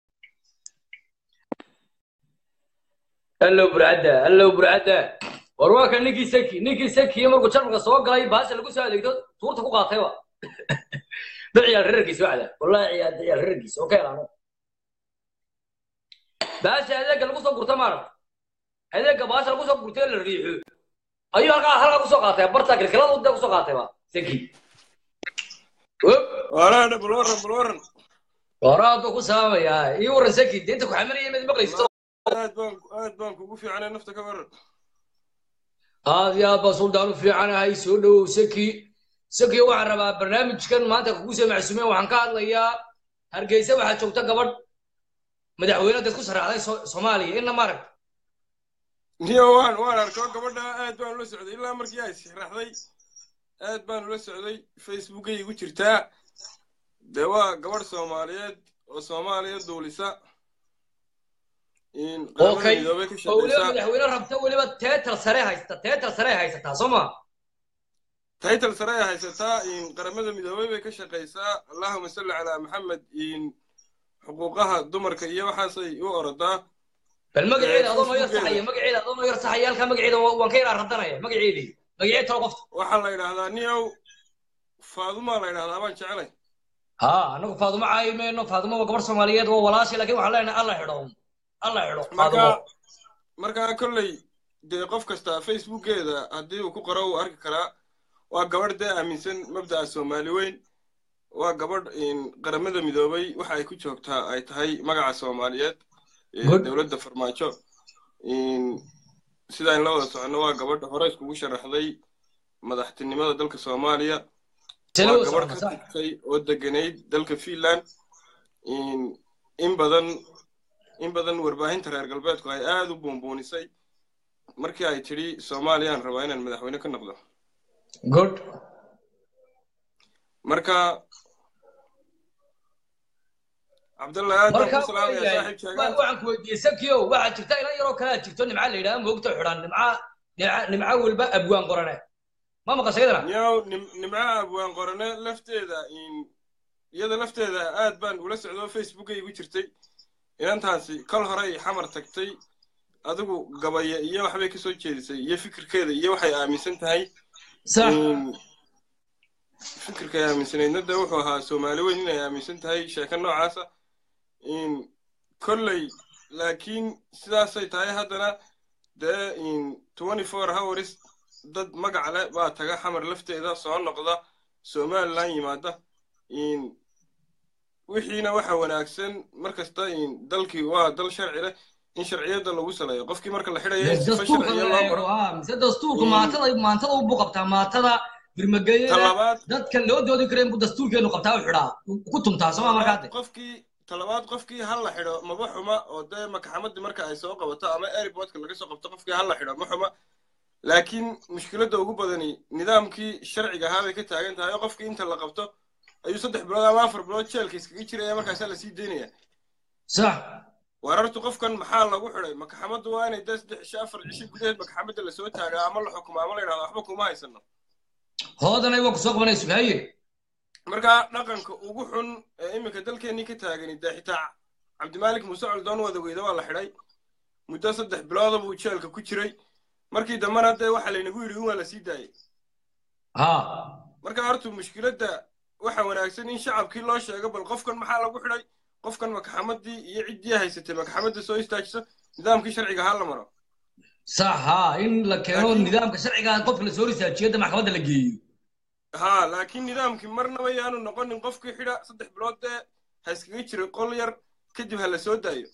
هلو برعدة هلو برعدة warwaaka ninkii saki ninkii saki markuu jarmalka soo galay baasha lagu soo adeegto tuurta ku qaatay wa da ciyaal rarkiisa waxda wallahi ciyaal ciyaal rarkiisa oo ka helaano baasha adeega lagu soo gurta maaragta adeega baasha lagu soo gurtay la riixo ayuu halkaa halkaa kusoo qaatay barta kilkilada uda kusoo qaatay ba saki waraana bal waran bal waran waraadu ku saamayaa ii waran saki deenta ku xamiraya mid maqlaysto aad baan aad baan kugu fiicnay nafta ka waran aad iyo aad baa suldaan u fiicanahay soo dhowow saki saki waxaan rabaa barnaamijkan maanta kugu soo macsuumeen waxaan ka hadlayaa hargeysa waxaa joogta gabadh madaxweyne dad ku saraxday So- soomaaliya inna maarag niyo waan waan arko gabadha aad baan ula socday ilaa markii ay sixraxday aad baan ula socday facebookay igu jirtaa dee waa gabadh soomaaliyeed oo soomaaliya duulisa in qaramada okay midoobay ka oo weliba shaqeysa madaxweyne rabta weliba teetar sare haysta teetar sare haysataa soo ma title sare ay haysataa in qaramada midoobay bay ka shaqeysaa allahuma salli calaa maxamed in xuquuqaha dumarka iyo waxaasay u orodaa bal magaceeda adoo noo yar Facebookeeda. saxaya magaceeda adoo noo yar saxaya halkaa magaceeda wa- waan ka yar radanaya magaceedii magaceed talo qofta waxaa la yidhaahdaa niyow faadumaa la yidhahdaa baan jecelay ha anagu faadumo caayi mayno faadumo waa gabarh soomaaliyeed waa walaashay laakiin waxaan leenahay alla xidho alla xidho faadumo marka markaa kolley dee qof kasta facebookeeda haddii uu ku qoro uu arki karaa waa gabadh dee aaminsan mabda'a soomaali weyn waa gabadh qaramada midoobay waxa ay ku joogtaa ay tahay magaca soomaaliyeed dowladda farmaajo sidaan la wada soconno waa gabadha hore iskugu sharaxday madaxtinimada dalka soomaaliya waa gabadh ka tagtay oo deganayd dalka finland in badan in badan warbaahinta reer galbeedku ay aad u buunbuunisay markii ay tidhi soomaaliyaan rabaa inaan madaxweyne ka noqdo good marka cabdalla aad baan ku salaamaya saaxiib waxaan ku weydiiyey sakiyo waxaa jirta ilan yaroo kalea jirto nimca la yidhaha moogta xidhan nimca nimca walba abwaan qorane ma maqasha iyadana yow nimca abwaan qorane lafteeda iyada lafteeda aad baan ula socdo facebookay igu jirtay inantaasi kal hore ay xamar tagtay adigu gabaya iyo waxbay ka soo jeedisay iyo fikirkeeda iyo waxay aaminsan tahay fikirkay aaminsanaydna de wuxuu ahaa soomaali weyn inay aaminsan tahay sheeko noocaasa kolley laakiin sidaasay tahay haddana dee twenty four hours dad magac leh baa taga xamar lafteeda soo noqda somalilan yimaada wixiina waxa wanaagsan markasta dalkii waa dal sharci leh in sharciyada lagu saleeyo qofkii marka la xidhayo in sifa sharciya loo maro mise dastuurka maatada maatada u buu qabtaa maatada birmageeyada dadka loo doodi kara inbuu dastuurkeenu qabtaa u xidhaa ku tumtaa sooma markaade qofkii talabaad qofkii hal la xidho maba xuma oo dee makaxamadii marka ay soo qabato ama airportka laga soo qabto qofkii hal la xidho ma xuma laakiin mushkiladda ugu badani nidaamkii sharciga ahaa bay ka taagan tahay oo qofkii inta la qabto ayuu saddex bilood ama afar bilood jeelka iskaga jiraya markaasaa lasii daynaya sax warartu qofkan maxaa lagu xidhay makaxamaddu waa inay dee saddex cisho afar cisho gudaheed makaxamadda lasoo taagaa ama la xukumo ama la yidhahdo waxba kuma haysano hoodanay waa kusoo qabanaysu haye markaa dhaqanka ugu xun ee iminka dalkeennii ka taagani dee xitaa cabdimaalik muuse coldoon wadaweyda waa la xidhay muddo saddex bilooda buu jeelka ku jiray markii dambena dee waxa laynagu yidhi in waa la sii daayay ha marka horta mushkiladda waxa wanaagsan in shacabkii loo sheego bal qofkan maxaa lagu xidhay qofkan makaxamadii iyo ciddii haysatay makaxamadda soo istaajiso nidaamkii sharciga ha la maro sax ha in la keeno nidaamka sharciga qofka lasoo risaajiyada maxkamadda la geeyo ha laakiin nidaamkii marnaba yaanu noqonin qofkii xidha saddex bilood dee ha iskaga jira qol yar kadib ha la soo daayo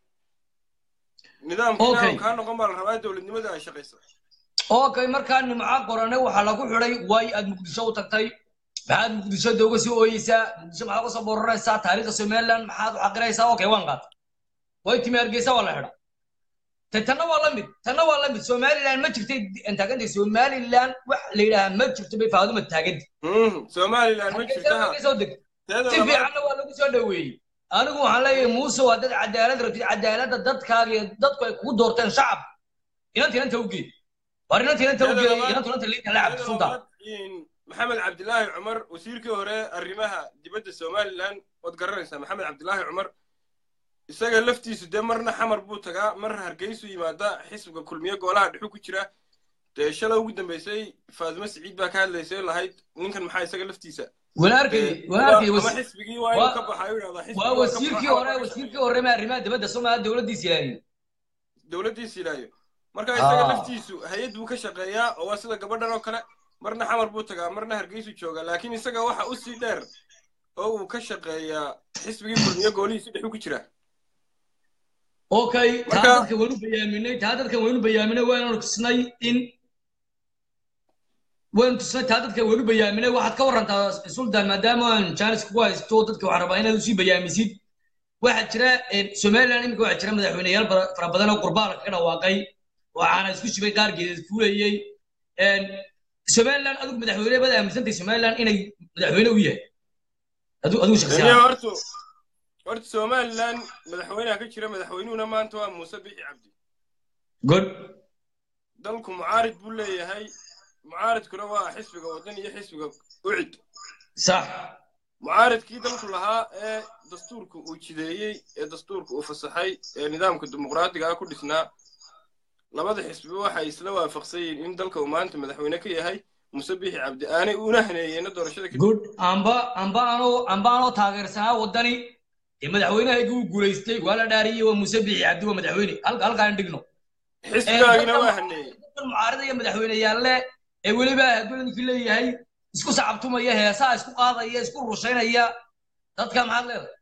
nidaamkii kaa noqon baa la rabaa dowladnimada ay shaqaysa okay markaa nimca qorane waxaa lagu xidhay waay aad muqdisho u tagtay maxaad muqdisho dooga soo ooyeysaa muqdisho maxaad uga soo bororaysaa taariikhda somaliland maxaad u xaqiraysaa okay waan qaata way timi hargeysa waa la xidha te tanna waa la mid tanna waa la mid somaliland ma jirtay taagantay somaliland wax la yidhahaa ma jirto bay faaduma taagantay somaliland ma jirta soo deg si fiicanna waa lagu soo dhoweeyey anigu waxaan leeyahay muuse waa dad cadaalad rabtid cadaaladda dadkaaga iyo dadku ay kugu doorteen shacab inanta inanta ugeed war inanta inanta ugeed inanta inanta liinta la cabdi sultan maxamed cabdilaahi cumar wasiirkii hore arrimaha dibadda somaliland waad garanaysaa maxamed cabdilaahi cumar isaga laftiisu dee marna xamar buu tagaa mar hargeysu yimaada xisbiga kulmiye goolaha dhexu ku jira dee shala ugu dambeysay faadimo siciid baa ka hadlaysay lahayd ninkan maxaa isaga laftiisa walaarkay walaarkay ama xisbigii waa inuu ka baxaa yidhahdaa waa wasiirkii hore wasiirkii hore ma arrimaha dibadda soomaalia dowladdiisa ilaahiyo dowladdiisa ilaahiyo marka isaga laftiisu hay-ad buu ka shaqeeyaa oo waa sida gabadhan oo kale marna xamar buu tagaa marna hargeysu joogaa laakiin isaga waxa u sii dheer oo uu ka shaqeeyaa xisbigii kulmiye goolihiisu dhexu ku jira okay taa dadka waynu bayaaminay taa dadka waynu bayaaminay waynanu tusnay in waynu tusnay taa dadka waynu bayaaminay waxaad ka warantaa sultan maadaama aan jaanis kugu haysto dadka waxaan rabaa inaad usii bayaamisid waxaa jira somaliland iminka waxaa jira madaxweyneyaal fara badan oo qurbaalka ka dhawaaqay waxaana isku shibay qaar geedeed fuulayey somaliland adigu madaxweyne baad aaminsantay somaliland inay madaxweyne u yahay adigu shaksiyan horta horta somaliland madaxweynaha ka jira madaxweynuhuna maanta waa muuse bixi cabdi good dalku mucaarid buu leeyahay mucaaridkuna waa xisbiga waddan iyo xisbiga ucid sax mucaaridkii dalku lahaa ee dastuurka uu jideeyey ee dastuurka uu fasaxay ee nidaamka dimuqraadiga ah ku dhisnaa labada xisbiba waxay isla waafaqsan yihiin in dalka uu maanta madaxweyne ka yahay muse bixi cabdi aanay una haneeyeyna doorashada good amba amba anoo amba anoo taageersanaa waddani ee madaxweynahaygu uu guulaystay waa la dhaariyey waa muse bixi cabdi waa madaxweyne halka halkaan dhigno xisbigaagina waa haneeyey mucaarada iyo madaxweyneyaalle ee weliba hadduu ninkii leeyahay isku sacabtumaya heesaa isku qaadaya isku rushaynaya dadka maxaad leedahay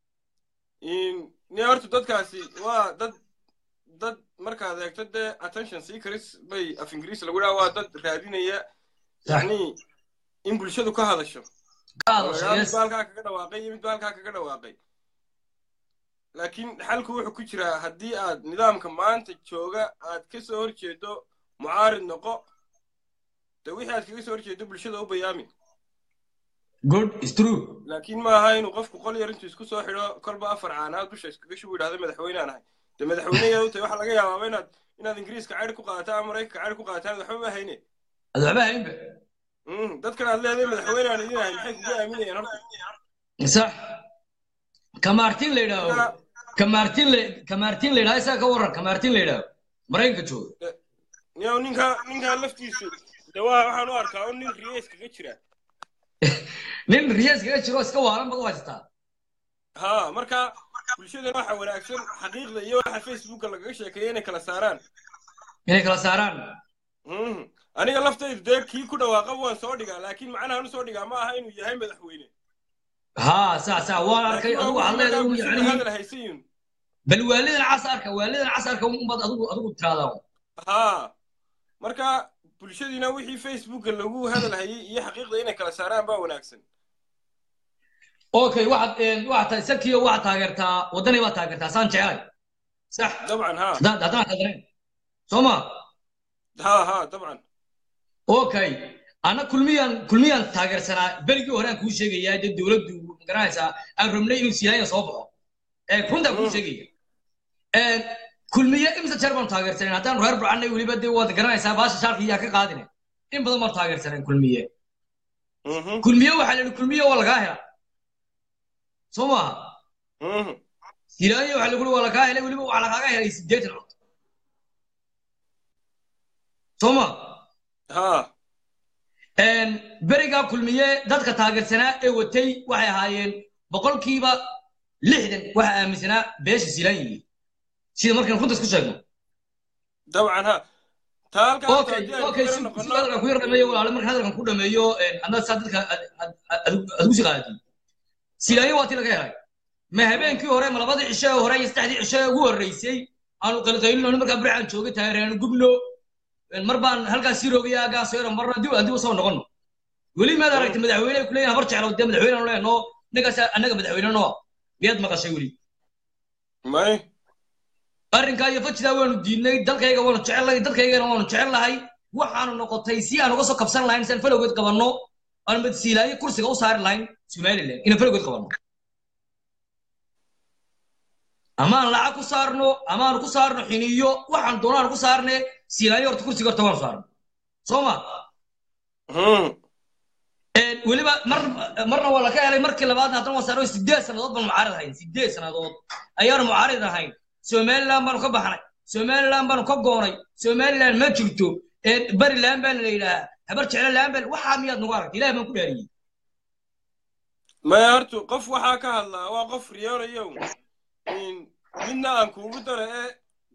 ni horta dadkaasi waa dad dad markaad eegto dee attention seekers bay af ingiriis lagu dhaha waa dad raadinaya yani in bulshadu ka hadasho mid ba halkaa kaga dhawaaqay iyo mid ba halkaa kaga dhawaaqay laakiin xalku wuxuu ku jiraa haddii aad nidaamka maanta jooga aad ka soo horjeedo mucaarid noqo de wixii aad kaga soo horjeedo bulshada u bayaami good is true laakiin ma aha inuu qofku qol yar intuu isku soo xidho kolba afar caanaad dusha iskaga shubu yidhahda madaxweynaan ahay de madaxweyneyaad u tahay waxaa laga yaabaaba inaad inaad ingiriiska cayr ku qaadataa ama maraykanka cayr ku qaadataan waxba ma hayne ad waxba haynba dadkan aad leedahay madaxweynaan idin ahay maxay kugu aaminayaan horta sax kamartin la yidhaaho kamartin la kamartin la yidhaho isaga ka warran kamartin la yidhaaho maraykanka jooga niyow ninka ninkaa laftiisu de waa waxaan u arkaa un nin riye iskaga jira nin riye iskaga jiro iska waalan baad u haysataa ha marka bulshadana waxa wanaagsan xaqiiqda iyo waxa facebooka lagaga sheekeeya inay kala saaraan inay kala saaraan aniga laftaydu dee kii ku dhawaaqaba waan soo dhigaa laakiin macnahan usoo dhigaa ma aha inuu yahay madaxweyne ha sax sax waan arkay adigu waxaad leedahay yani hadal haysayin bal waalidan casarka waalidan casarka unbaad adigu adigu tiraahdaa ha marka bulshadiina wixii facebooka lagu hadal hayay iyo xaqiiqda inay kala saaraan baa wanaagsan okay waxaad waxaad tahay sakiyo waxaad taageertaa waddanay baad taageertaa saan jecelay sax dabcan ha haddaad haddaan khaldanayn soo ma ha ha dabcan okay ana kulmiyaan kulmiyaan taageersanaa berigii hore aan kuu sheegayaa dee dowladdu magaranaysaa aan rabnay inuu siyaaya soo baxo ee runtaan kuu sheegaya kulmiye imsa jeer baanu taageersanayn haddaan reer burcanay weliba dee waad garanaysaa baasha shaalka iyaa ka qaadine in badan baanu taageersanayn kulmiye kulmiye waxaa la yidhi kulmiye waa lagaa hela soo maaha silaanya waxaa lagu waa lagaa helay weliba waxaa lagaaga helay sideetan cod soo ma ha berigaa kulmiye dadka taageersanaa ee watay waxay ahaayeen boqolkiiba lixdan waxaa aaminsanaa beesha silaanyiyi sida markaan runta isku sheegno dabcan ha okay okay si hadalkan ku yar dhameeyo walaale marka hadalkan ku dhameeyo haddaad saa dadka adigu si qaadati silaanyo waa tii laga helay ma habeenkii hore ma labadii cisho ee hore iyo saddexdii cisho ee ugu horreysay aanu qalqaylino markaa burcaan joogay taageeraan gubno mar baan halkaas sii roogaya aggaa soo yara marna dib dib usoo noqono weli maad aragtay madaxweyne ku leeyahay habar jeclo dee madaxweyne aan leenoo ninkaas annaga madaxweyne noo miyaad maqashay weli may arrinkaa iyo fajidaa waanu diidnay dalkayga waanu jecelnahay dadkaygana waanu jecelnahay waxaanu noqotay si aan uga soo kabsan lahayn si aan falowgeed qabanno aan madsiilaayo kursiga u saari lahayn somaliland inaan falowgeed qabanno ama aan lacag ku saarno ama aan ku saarno xiniyo waxaan doonaan ku saarne siilaayo horta kursiga horta waanu saarno soo ma weliba mar marna waa laka helay markii labaadna haddana waan saarno sideed sannadood baan mucaarid ahayn sideed sannadood ayaanu mucaarid ahayn somaliland baanu ka baxnay somaliland baanu ka goonay somaliland ma jirto bariland baa la yidhahaa habar jeclaland baa waxaa miyaad nagu aragtay ilaah baan ku dhaariyey maya horta qof waxaa ka hadlaa waa qof riyoonayow midna aan kuugu dara ee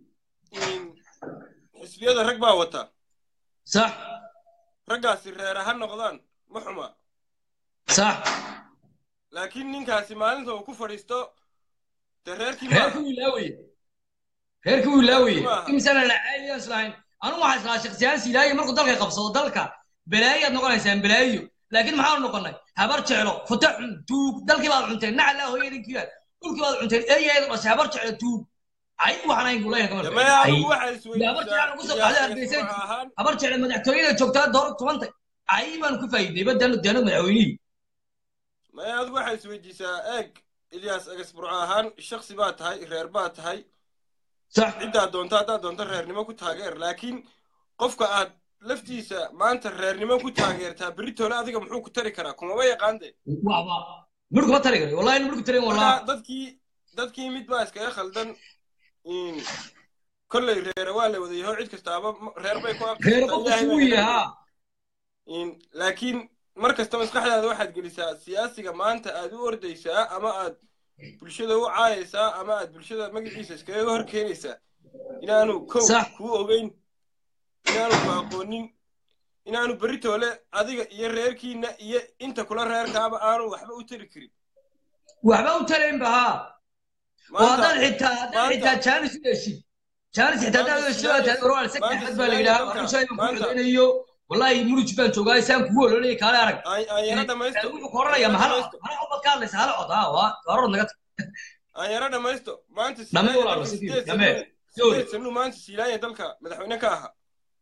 xisbiyada rag baa wata sax raggaasi reera ha noqdaan ma xuma sax laakiin ninkaasi maalinta uu ku fadhiisto dee reerkii reerkii wuu ilaawaye reerkii wuu ilaawaye imisana la caayayaan islahayn anugu waxaa islahaa shaksiyaan silaayo markuu dalka qabsado dalka balaayaad noqonaysaan balaayo laakiin maxaanu noqonay habar jeclo futa xun tuug dalkii baad cunteen nacalaa hooyadinkiiba dhulkii baad cunteen eeyaheedu dhashay habar jeclo tuug ay waxaan ayn kuleeyahay habar jeclo madaxtooyada joogtaa dooro tubantay ay baanu ku faa'iidnay baddaanu daano madaxweynihii maya adigu waxaa isweydiisaa eeg ilyaas agasburco ahaan shaksi baa tahay reer baa tahay ciddaa doonta haddaad doonto reernimo ku taageer laakiin qofka aad laftiisa maanta reernimo ku taageertaa beritoole adiga muxuu ku tari karaa kumaba yaqaande midh kuma tari kara wallahi midh ku tarin wallah dadkii dadkii mid baa iskaga khaldan kolley reere waa la wadayaho cid kastaaba reer bay ku reer qofku wuu yahaa laakiin mar kasta maskaxdaada waxaad gelisaa siyaasiga maanta aad u ordaysaa ama aad bulshada u caayaysaa ama aad bulshada magaciisa iskaga hor keenaysaa inaanu kow kuu ogeyn inaanu ku aqoonin inaanu beritoole adiga iyo reerkiina iyo inta kula reerkaaba aanu waxba u tari karin waxba u taraynba haa oo haddaad xitaa haddaad xitaa jaanis u heshid jaanis xitaa haddaad u heshid oo tahay warwal sek axmed baa la yidhaha waxushaa inuu ku xidaynayo wallahi muruj baan joogaa isaan kugu ololaya kaale arag ayara dhamaysto wuxuu ku odhanaya ma hala hala codad ka hadlaysa hala cod haa waa gaaror naga tag ayara dhamaysto maanta Dhame walaalo, sidii, dhame. sideed sanuu maanta siilaanya dalka madaxweyne ka ahaa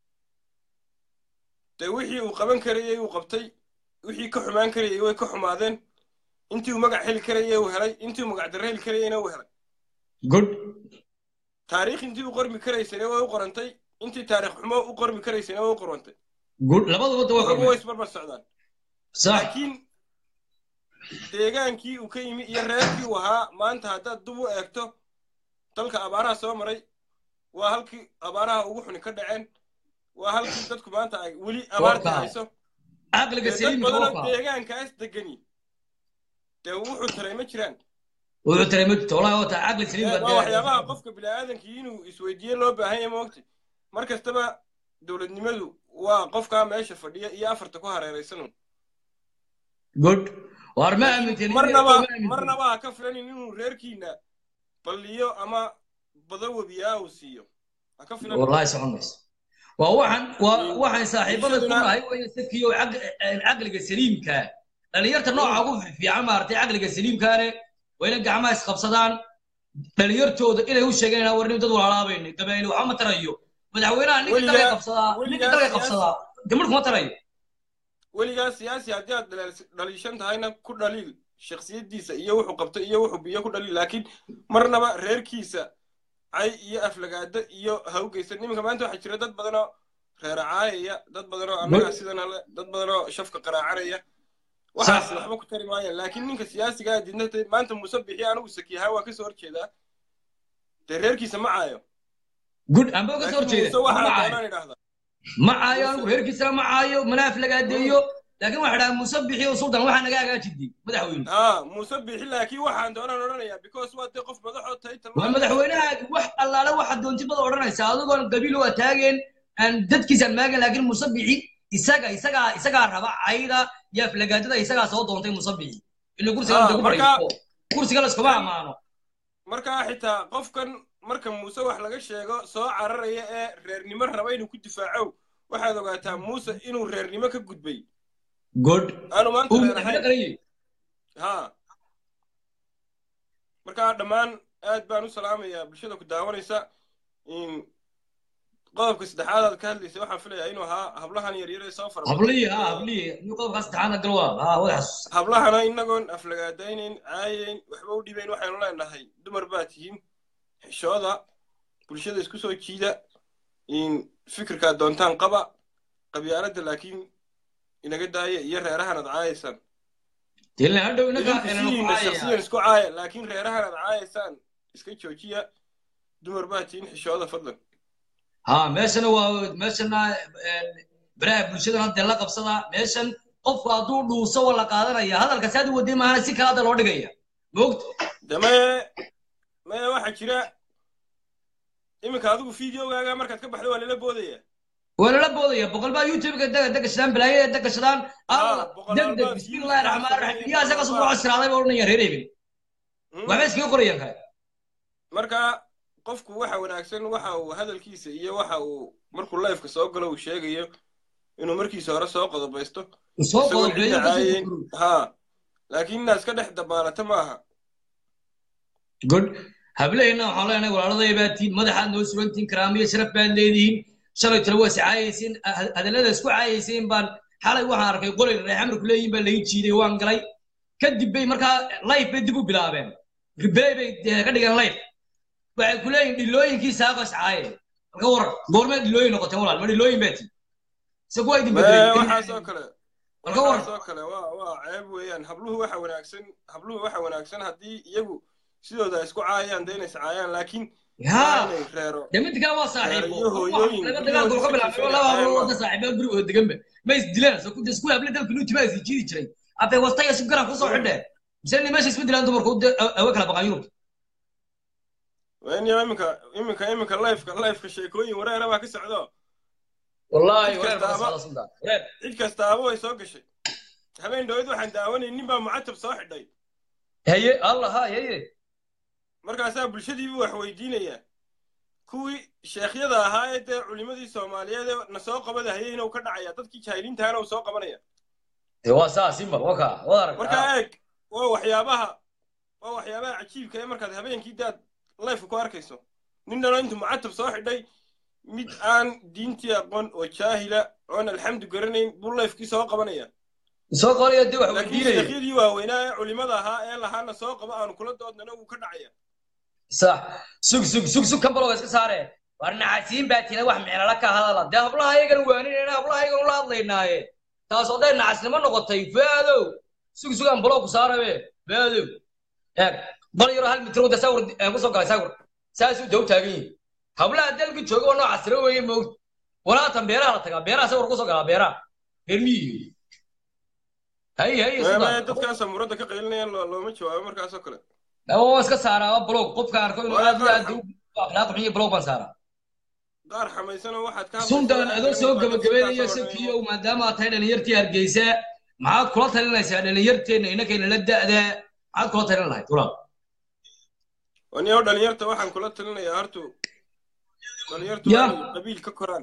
dee wixii uu qaban karayey uu qabtay wixii ka xumaan karayey way ka xumaadeen intii uu magac heli karayey uu helay intii uu magac darre heli karayeyna uu helay good taariikh intii u qormi karaysana way u qorantay intii taariikh xumo u qormi karaysana way u qorantay good labaduba da waa waxba way qormeen isbarbar socdaan sax laakiin deegaankii uu ka yimi iyo reerkii uu ahaa maanta haddaad dub u eegto dalka abaaraha soo maray waa halkii abaaraha ugu xuni ka dhaceen waa halkii dadku maanta ay weli abaarta Warka. hayso caqliga dee dad saliimka badanoo waa deegaankaas degani dee wuxuu taray ma jiraan wuxuu taray ma jirto wallahi waa taa caqli saliimka waa waxyaabaha qofka bini'aadankii inuu isweydiiye loo baahan yahay moogta mar kastaba dowladnimadu waa qofkaa meesha fadhiya iyo afarta ku hareeraysan good waar ma aaminteen marnaba marnaba ha ka filanin inuu reerkiina balliyo ama bado webiyaa uu siiyo ha ka filanin wallahi socon mayso waa waxaan waa Mm. waxaan saaxiibada ku Bulshaduna- nahay waya sadkiyo caqliga saliimka dhalinyarta nooca ugu fiican maaragtay caqliga saliimkaane waa inay gacmaha isqabsadaan dhalinyartooda inay u sheegeen inaan warnin dad walaalaabayna gabayni waxba ma tarayo madaxweynaha ninka Weligaa- dalka qabsadaa ninka weligaa dalka siyaasi- qabsadaa gabadh kuma tarayo weligaa siyaasi haddii aad dhaleels- dhaliishan tahayna ku dhaliil shakhsiyadiisa iyo wuxuu qabtay iyo wuxuu biyo ku dhaliil laakiin marnaba reerkiisa cay iyo aflagaado iyo hawgeysan iminka maanta waxaa jira dad badanoo reera caayaya dad badanoo annaga sidan ale dad badanoo shafka qaraacanaya waxaas Sax. waxba ku tari maayaan laakiin ninka siyaasiga ah didnatay maanta muuse bixi anigu sakiyahaa waa kasoo horjeedaa dee reerkiisa ma caayo good amba ka soo laakiin horjeeda muuse ma waxaa caayo doonaan idhahdaa ma caayo anigu reerkiisana ma caayo mana aflagaadeeyo laakiin waxaa dhaha muuse bixiyo sultan waxaa naga hagaajidii madaxweyne haa muuse bixi laakiin waxaan doonaan odhanayaa because waa dee qof madaxoo taytal waa madaxweynaha wax allaale waxa doontibada odhanaysa adigoon qabiil waa taageen aan dadkiisaan maagan laakiin musabixi isaga isagaa isagaa raba cayda iyo aflagaadada isagaa soo doontay musabixi ila kursiga Ah, lagu marka- fadhiisto kursiga layskuma ammaano markaa xitaa qofkan marka muuse wax laga sheego soo cararaya ee reernimo raba inuu ku difaaco waxaad ogaataa muuse inuu reernimo ka gudbay good aanu maanta uu reer madaxweyne ahayn qarayay haa markaa dhammaan aad baan u salaamayaa bulshada ku daawanaysa in qodobka saddexaad aad ka hadlaysa waxaan filayaa inuu ahaa hablahan yaryar ee soo fara hablihii ha hablihii nin qodobkaa saddexaadna gal waa ha wada xasuus hablahana inagoon aflagaadaynayn caayayn waxba u dhibayn waxaynu leenahay dumar baa tihiin xishooda bulshada isku soo jiida in fikirkaad doontaan qaba qabyaaladda laakiin inaga daaya iyo reerahan aad caayaysaan dilna hadhow inaga idinku inanu sidiina ku shaksiyan caayaya isku caaya laakiin reerahan aad caayaysaan iska joojiya dumar baa tihiin xishooda fadlan ha meeshana waa meeshana een, baraha bulshadana dee la qabsada meeshan qofku hadduu dhuuso waa la qaadanaya hadalka saad u waday maahana si kale hadda loo dhigaya moogta dame maya waxaa jira iminka adigu videogaaga markaad ka baxdo waa lala boodaya waa lala boodaya boqol baa youtube-ka daga degashadaan balaayada degashadaan alla boqol degdeg baa bismillahi views raxmaan raxiim sameeyay, iyaa isaga soo boqol baa- cosiraaday baa odhanaya reer ebel Hmm? waxba iskaga qorayaan kale marka qofku waxa wanaagsan waxa uu hadalkiisa iyo waxa uu markuu lifeka soo galo uu sheegayo inuu markiisa hore soo qodobaysto soo isagoo qodobeeyo cidda kasoo caayin gurguro ha laakiin inaad iska dhex dabaalato maaha good hablaheenna waxaan leenahay walaaladay baa tihiin madaxaad noo sugantihiin karaamiyo sharaf baad leedihiin shalay talo waa is caayaysiin ha- hadallada isku caayaysiin baan xalay waxaan arkay qolay reexamarku leeyihin baa laga jiiday waan galay kadib bay markaa life bay dib u bilaabeen ribelay bay eh, ka dhigeen life waxay ku leeyihin dhilooyinkii saaqo is caaye marka waran goormeed dhilooyin noqoteen walaal ma dhilooyin baa tihiin se kuwa idin Mee, bedelay waxaasoo kale Marka war- waxaasoo kale waa waa ceeb weeyaan habluhu waxa wanaagsan habluhu waxa wanaagsan haddii iyagu sidooda isku caayaan dee inay is caayaan laakiin waa yaa inay reero dee midkaa waa saaxiibo Iyo hooyooyin, laga guryahood dagaalka iska ka bilaabay jiifeen laba ayaan hablood waa. wada saaxiibo gurigooda deganba ma is dilaan soo kuda iskuul hable dalka nuuti baa is jiidi jiray afay wastaya si garan kusoo xidheen mise ni meesha isma dilaan dumarku de awe kala baqaan yurub waa in iminka iminka iminka lifeka lifeka sheekooyin wareera baa ka socdo wallaahi Cid wareer kastaaba- badan socda sultan wareer cid kastaaba way soo gashay habeen dhaweyd waxaan daawanay nin baa mucatab soo xidhay haye allah ha haye markaasaa bulshadiibu wax weydiinayaa kuwii sheekhyada ahaa ee dee culimadii soomaaliyeed ee na soo qabada hayay inuu ka dhacaya dadkii jaahiliintaana uu soo qabanaya dee waa saa simba waka wad arag markaa eeg waa waxyaabaha waa waxyaabaha cajiibka ee markaad habeenkii daad lifeka ku arkayso nin dhalo intuu mucatab soo xidhay mid aan diintii aqoon oo jaahila oon alxamdu garanayn buu lifekii soo qabanaya soo qoraya dee wax laakiin weydiinaya sheekhyadii waaweynaa ee culimada ahaa ee lahaana soo qaba aanu kula doodnana wuu ka dhacaya sax sug sug sug sug kan baloga iska saare war nacasiin baa tira wax micnala ka hadala dee hablaha ayagana waaninayna hablaha ayagana ula hadlaynaaye taas oo dee nacasnimo noqotay faadow sug sug aan baloo ku saarabe faadow eeg bal yaro hal mitir wada sawir aan kusoo galay sawir saasuu daw taagan yihin hablaha dalka jooga oo noocaas tira weeye moogta walaatan beeraha la tagaa beeraha sawir kusoo galaa beeraha reer miyiga hay hay maamaya dadkaasa muradda ka qaylinayaan loo- looma jawaabo markaasoo kale waa iska saaraa blog qofka arko inuu aad iyo aad u akhlaaq xun iyo blog baan saaraa qaar xamaysanoo waxaad ka sundan adoo soo gabagabeynaya sakiyow maadaama aad tahay dhalinyartii hargeysa maxaad kula talinaysaa dhalinyarteenna inakayna la da'da maxaad kula talin lahayd walaal waniyow dhalinyarta waxaan kula talinayaa hortu dhalinyartu Ya. waa inay qabiil ka koraan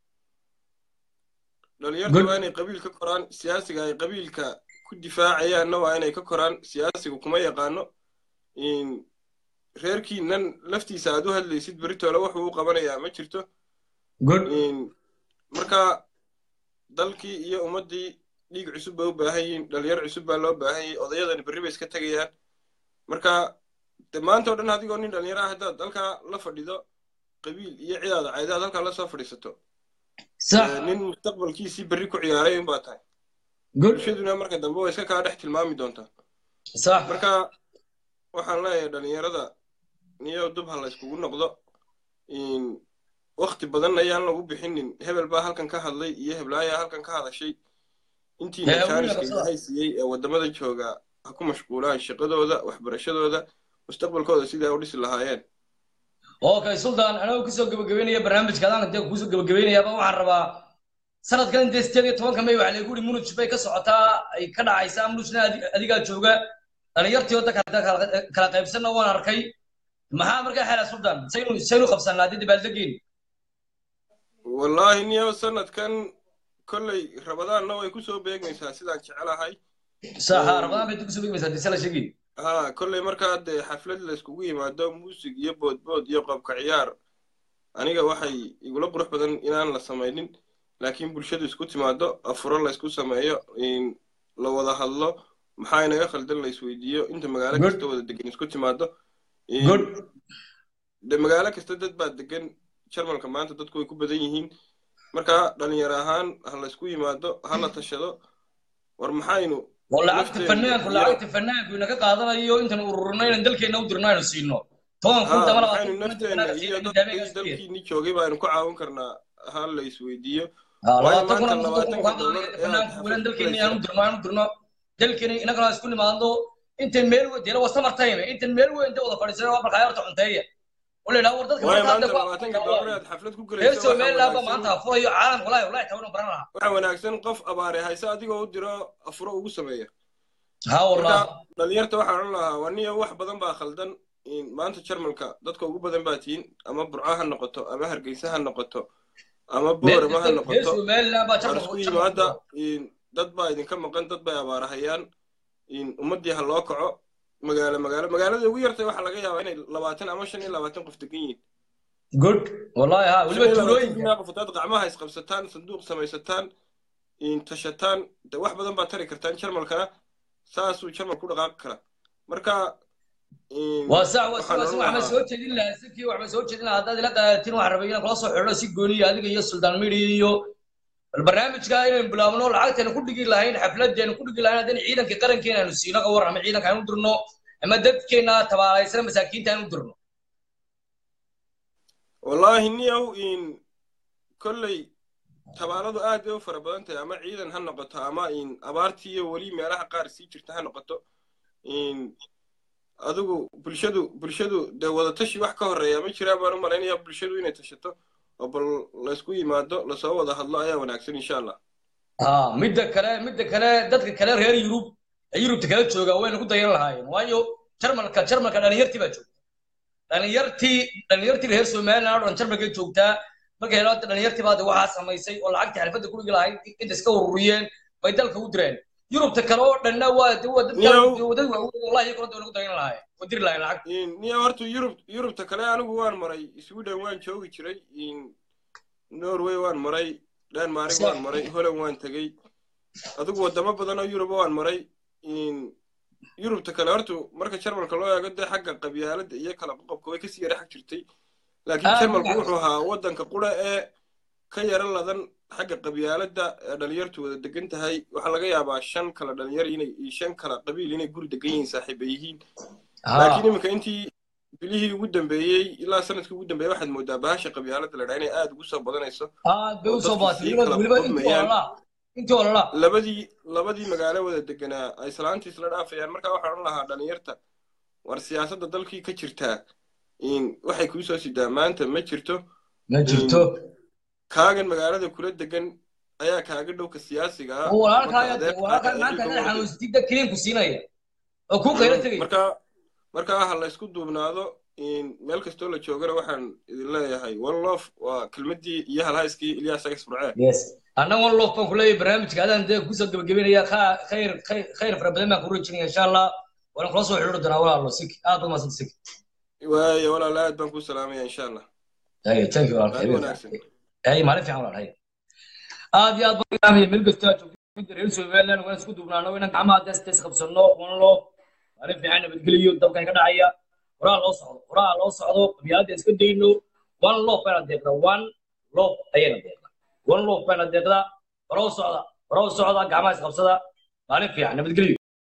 dhalinyartu Good. waa inay qabiil ka koraan siyaasiga ay qabiilka ku difaacayaanna waa inay ka koraan siyaasiga kuma yaqaano in reerkiinan laftiisa aad u hadlaysid beritoole wuxuu u qabanayaa ma jirto good in marka dalkii iyo ummaddii dhiig cusub bay u baahan yihiin dhalinyar cusub baa loo baahan yahay odayadani berri bay iska tegayaan marka de maanta oo dhan adigoo nin dhalinyaro ah haddaad halkaa la fadhido qabiil iyo cidaada caydaad halkaa la soo fadhiisato sax ee, nin mustaqbalkiisii berri ku ciyaaray unbaa tahay good bulshaduna marka dambe way iska kaa dhex tilmaami doontaa sax marka waxaan leeyahay dhalinyarada niyow dub ha la iskugu noqdo in wakti badan ayaan lagu bixinin hebel baa halkan ka hadlay iyo heblaayaa halkan ka hadashay intiina Ee, jaaniska wiilka ilaahay siiyey ee waddamada jooga ha ku mashquulaan shaqadooda waxbarashadooda mustaqbalkooda sidai ay u dhisi lahaayeen okay sultan anagoo kusoo gabagabeynaya barnaamijka adaan dee kusoo gabagabeynayaaba waxaan rabaa sanadkan intee sideed iyo tobanka may waxaa lagu yidhi munuj bay ka socotaa ay ka dhacaysaa munujna adi- adigaa jooga dhalinyartii wadda kala kala- kala qaybsanna waan arkay maxaa markaa xela sultan saynu saynu qabsanaa haddii dabaaldegeen wallaahi niyow sanadkan kolley rabadaanna way kusoo beegmaysaa sidaan jecelahay saxa rabadaan bay kusoo begmaysaa dise la sheegay ha kolley markaa dee xaflad la iskugu yimaado muusig iyo boodbood iyo qobka ciyaar aniga waxay igula qurux badan inaan la samaynin laakiin bulshadu isku timaado afuro la isku sameeyo in la wada hadlo maxaa inaga khaldan la isweydiiyo inta magaalo Good. kasta wada degan isku timaado In- good de magaalo kasta dad baa degan jarmalka maanta dadku way ku badan yihiin marka dhalinyaro ahaan ha la isku yimaado ha la tashado war maxaynu oo lacagta nafteena fanaanku iyo- lacagta fanaanku inaga qaadanayo intaan ururino inaan dalkeena u dirno aynu siino toban kun ha tama maxaynu labaatan kun nafteena fanaanka iyo siino dadkii daabeyga dalkiini joogay baanu ku caawin karnaa ha la isweydiiyo Ah, waayo labaatan kun maanta ama soddon kun labaatanka kaa dollar qaadanayo ee aad fanaanku welan xaflad ku dalkeena inaanu galaysaa dirno aanu dirno dalkeena inagana isku nimaadno intan meel weyn dee waa summer time intan meel weyn dee wada fadhiisana waa markaa horta cunteeya oo la yidhaha war dadka waayo maanta maanta hadda labaatanka dollar ee aad xaflad ku reer galayso waxaa somaliland ba wanaagsan maanta furayo caalamka walahi walahi tawna baran lahaa waxaa wanaagsan qof abaare hayse adigoo u diro afuro ugu sameeya ha wallah marka dhalinyarta waxaan odhan lahaa waniyo wax badan baa khaldan in maanta jarmalka dadka ugu badan baa tihiin ama burco ha noqoto ama hargeysa ha noqoto ama meel boorama ha kasta reer noqoto somaliland baa war jarmalka isku u yimaada jarmalka in dad baa idinka maqan dad bay abaarahayaan in ummaddii ha loo kaco magaalo magaalo magaalada ugu yartay waxaa laga yaabaa inay labaatan ama shan iyo labaatan qof degan yihiin good wallahi ha shan weliba iyo labaatan tuulooyinka kunaa qof hadaad gacmaha isqabsataan sanduuq samaysataan in tashataan de wax badan baad tari kartaan jarmalkana saasuu jarmal ku dhaqaaqi karaa marka in waa sax waa waxaan si odhan waxba lahaa soo jeedin lahaa sikii waxba soo jeedin lahaa haddaad ila qaadatin waxaan rabay inaan kula soo xidho si gooniya adiga iyo sultan midi iyo bal barnaamijka inaynu bilaabno lacagtaynu ku dhigi lahayn xafladaynu ku dhigi lahayn haddana ciidanka qarankeena aynu siino ka war ama ciidanka aynu dirno ama dadkeena tabaalaysana masaakiinta aynu dirno wallaahi niyow in kolley tabaaladu aad bay u fara badan tahay ama ciidan ha noqoto ama in abaartii iyo weli meelaha qaar sii jirta ha noqoto in adigu bulshadu bulshadu dee wadatashi wax ka horreeya ma jiraan baan u malaynayaa bulshadu inay tashato oo bal laysku yimaado lasoo wada hadlo ayaa wanaagsan insha allah ها مدة كلا مدة كلا دتك كلا غير يوروب يوروب تكلا جوجا وين كنت يلا هاي وايو شرمل كا شرمل كا دانيرتي بجو دانيرتي دانيرتي غير سومال نار شرمل كا جوجتا marka helo dhalinyartii baad waxaa samaysay oo lacagtii xalfadda ku dhigi lahayd inta iska ururiyeen bay dalka u direen yurubta kale oo dhanna waa waa dadka wadad wallahi kala doon ugu dagan lahaay wadir lahayn lacag niyo horta yurub yurubta kale anigu waan maray sweden waan joogi jiray norway waan maray denmark waan maray holland waan tegey adigu wadamo badan oo yuruba waan maray yurubta kale horta marka jarmalka loo eego dee xagga qabyaaladda iyo kala qoqobka way kasii yara xag jirtay laakiin jarmalku wuxuu ahaa waddanka qura ee ka yara ladan xagga qabyaaladda ee dhalinyartu wada degan tahay waxaa laga yaabaa shan kala dhalinyar inay shan kala qabiil inay guri degan yihiin saaxiiba yihiin laakiin iminka intii bilihii ugu dambeeyey ilaa sanadkii ugu dambeeyey waxaad moodaa bahasha qabyaaladda la dhaha inay aad ugu soo badanayso aad bay usoo baatay weliba intii ololaa intii ololaa labadii labadii magaalo wada deganaa ay salaantii isla dhaafayaan markaa waxaan odhan lahaa dhalinyarta war siyaasadda dalkii ka jirtaa waxay kuu soo sidaa maanta ma jirto ma jirto kaagan magaalada kula degan ayaa kaaga dhowka siyaasiga ah walaalkaa maanta haddaad xanuunsatid kiliin ku siinaya oo kuu qaylo tegaya marka markaa ha laysku duubnaado meel kastoo la joogana waxaan idin leeyahay one love waa kelmaddii iyo halhayskii ilyaas agas burcee yes annaga one love baan ku leeyahay barnaamijka adaan dee kusoo gebagabeynaya khayr khayr fara badan baan ku rajinaya insha allah waan kula soo xidhiiri doonaa walaalo sik aad baad mahadsanta sik waayo walaala aad baan ku salaamaya insha allah thank you ay maalin fiican walaal hay aad iyo aad baan ilaamaya meel kasta joogta reer somaliland waan isku duubnaano inaan gacmaha dees dees qabsano one love maalin fiican nabadgeliyo dabkan ka dhacaya horaa loo socdo horaa loo socdo qabyaaladda iska dayno one love bayna deeqda one love ayayna deeqda one love bayna deeqda horoo socda horoo socda gacmaha is qabsada maalin fiican nabadgeliyo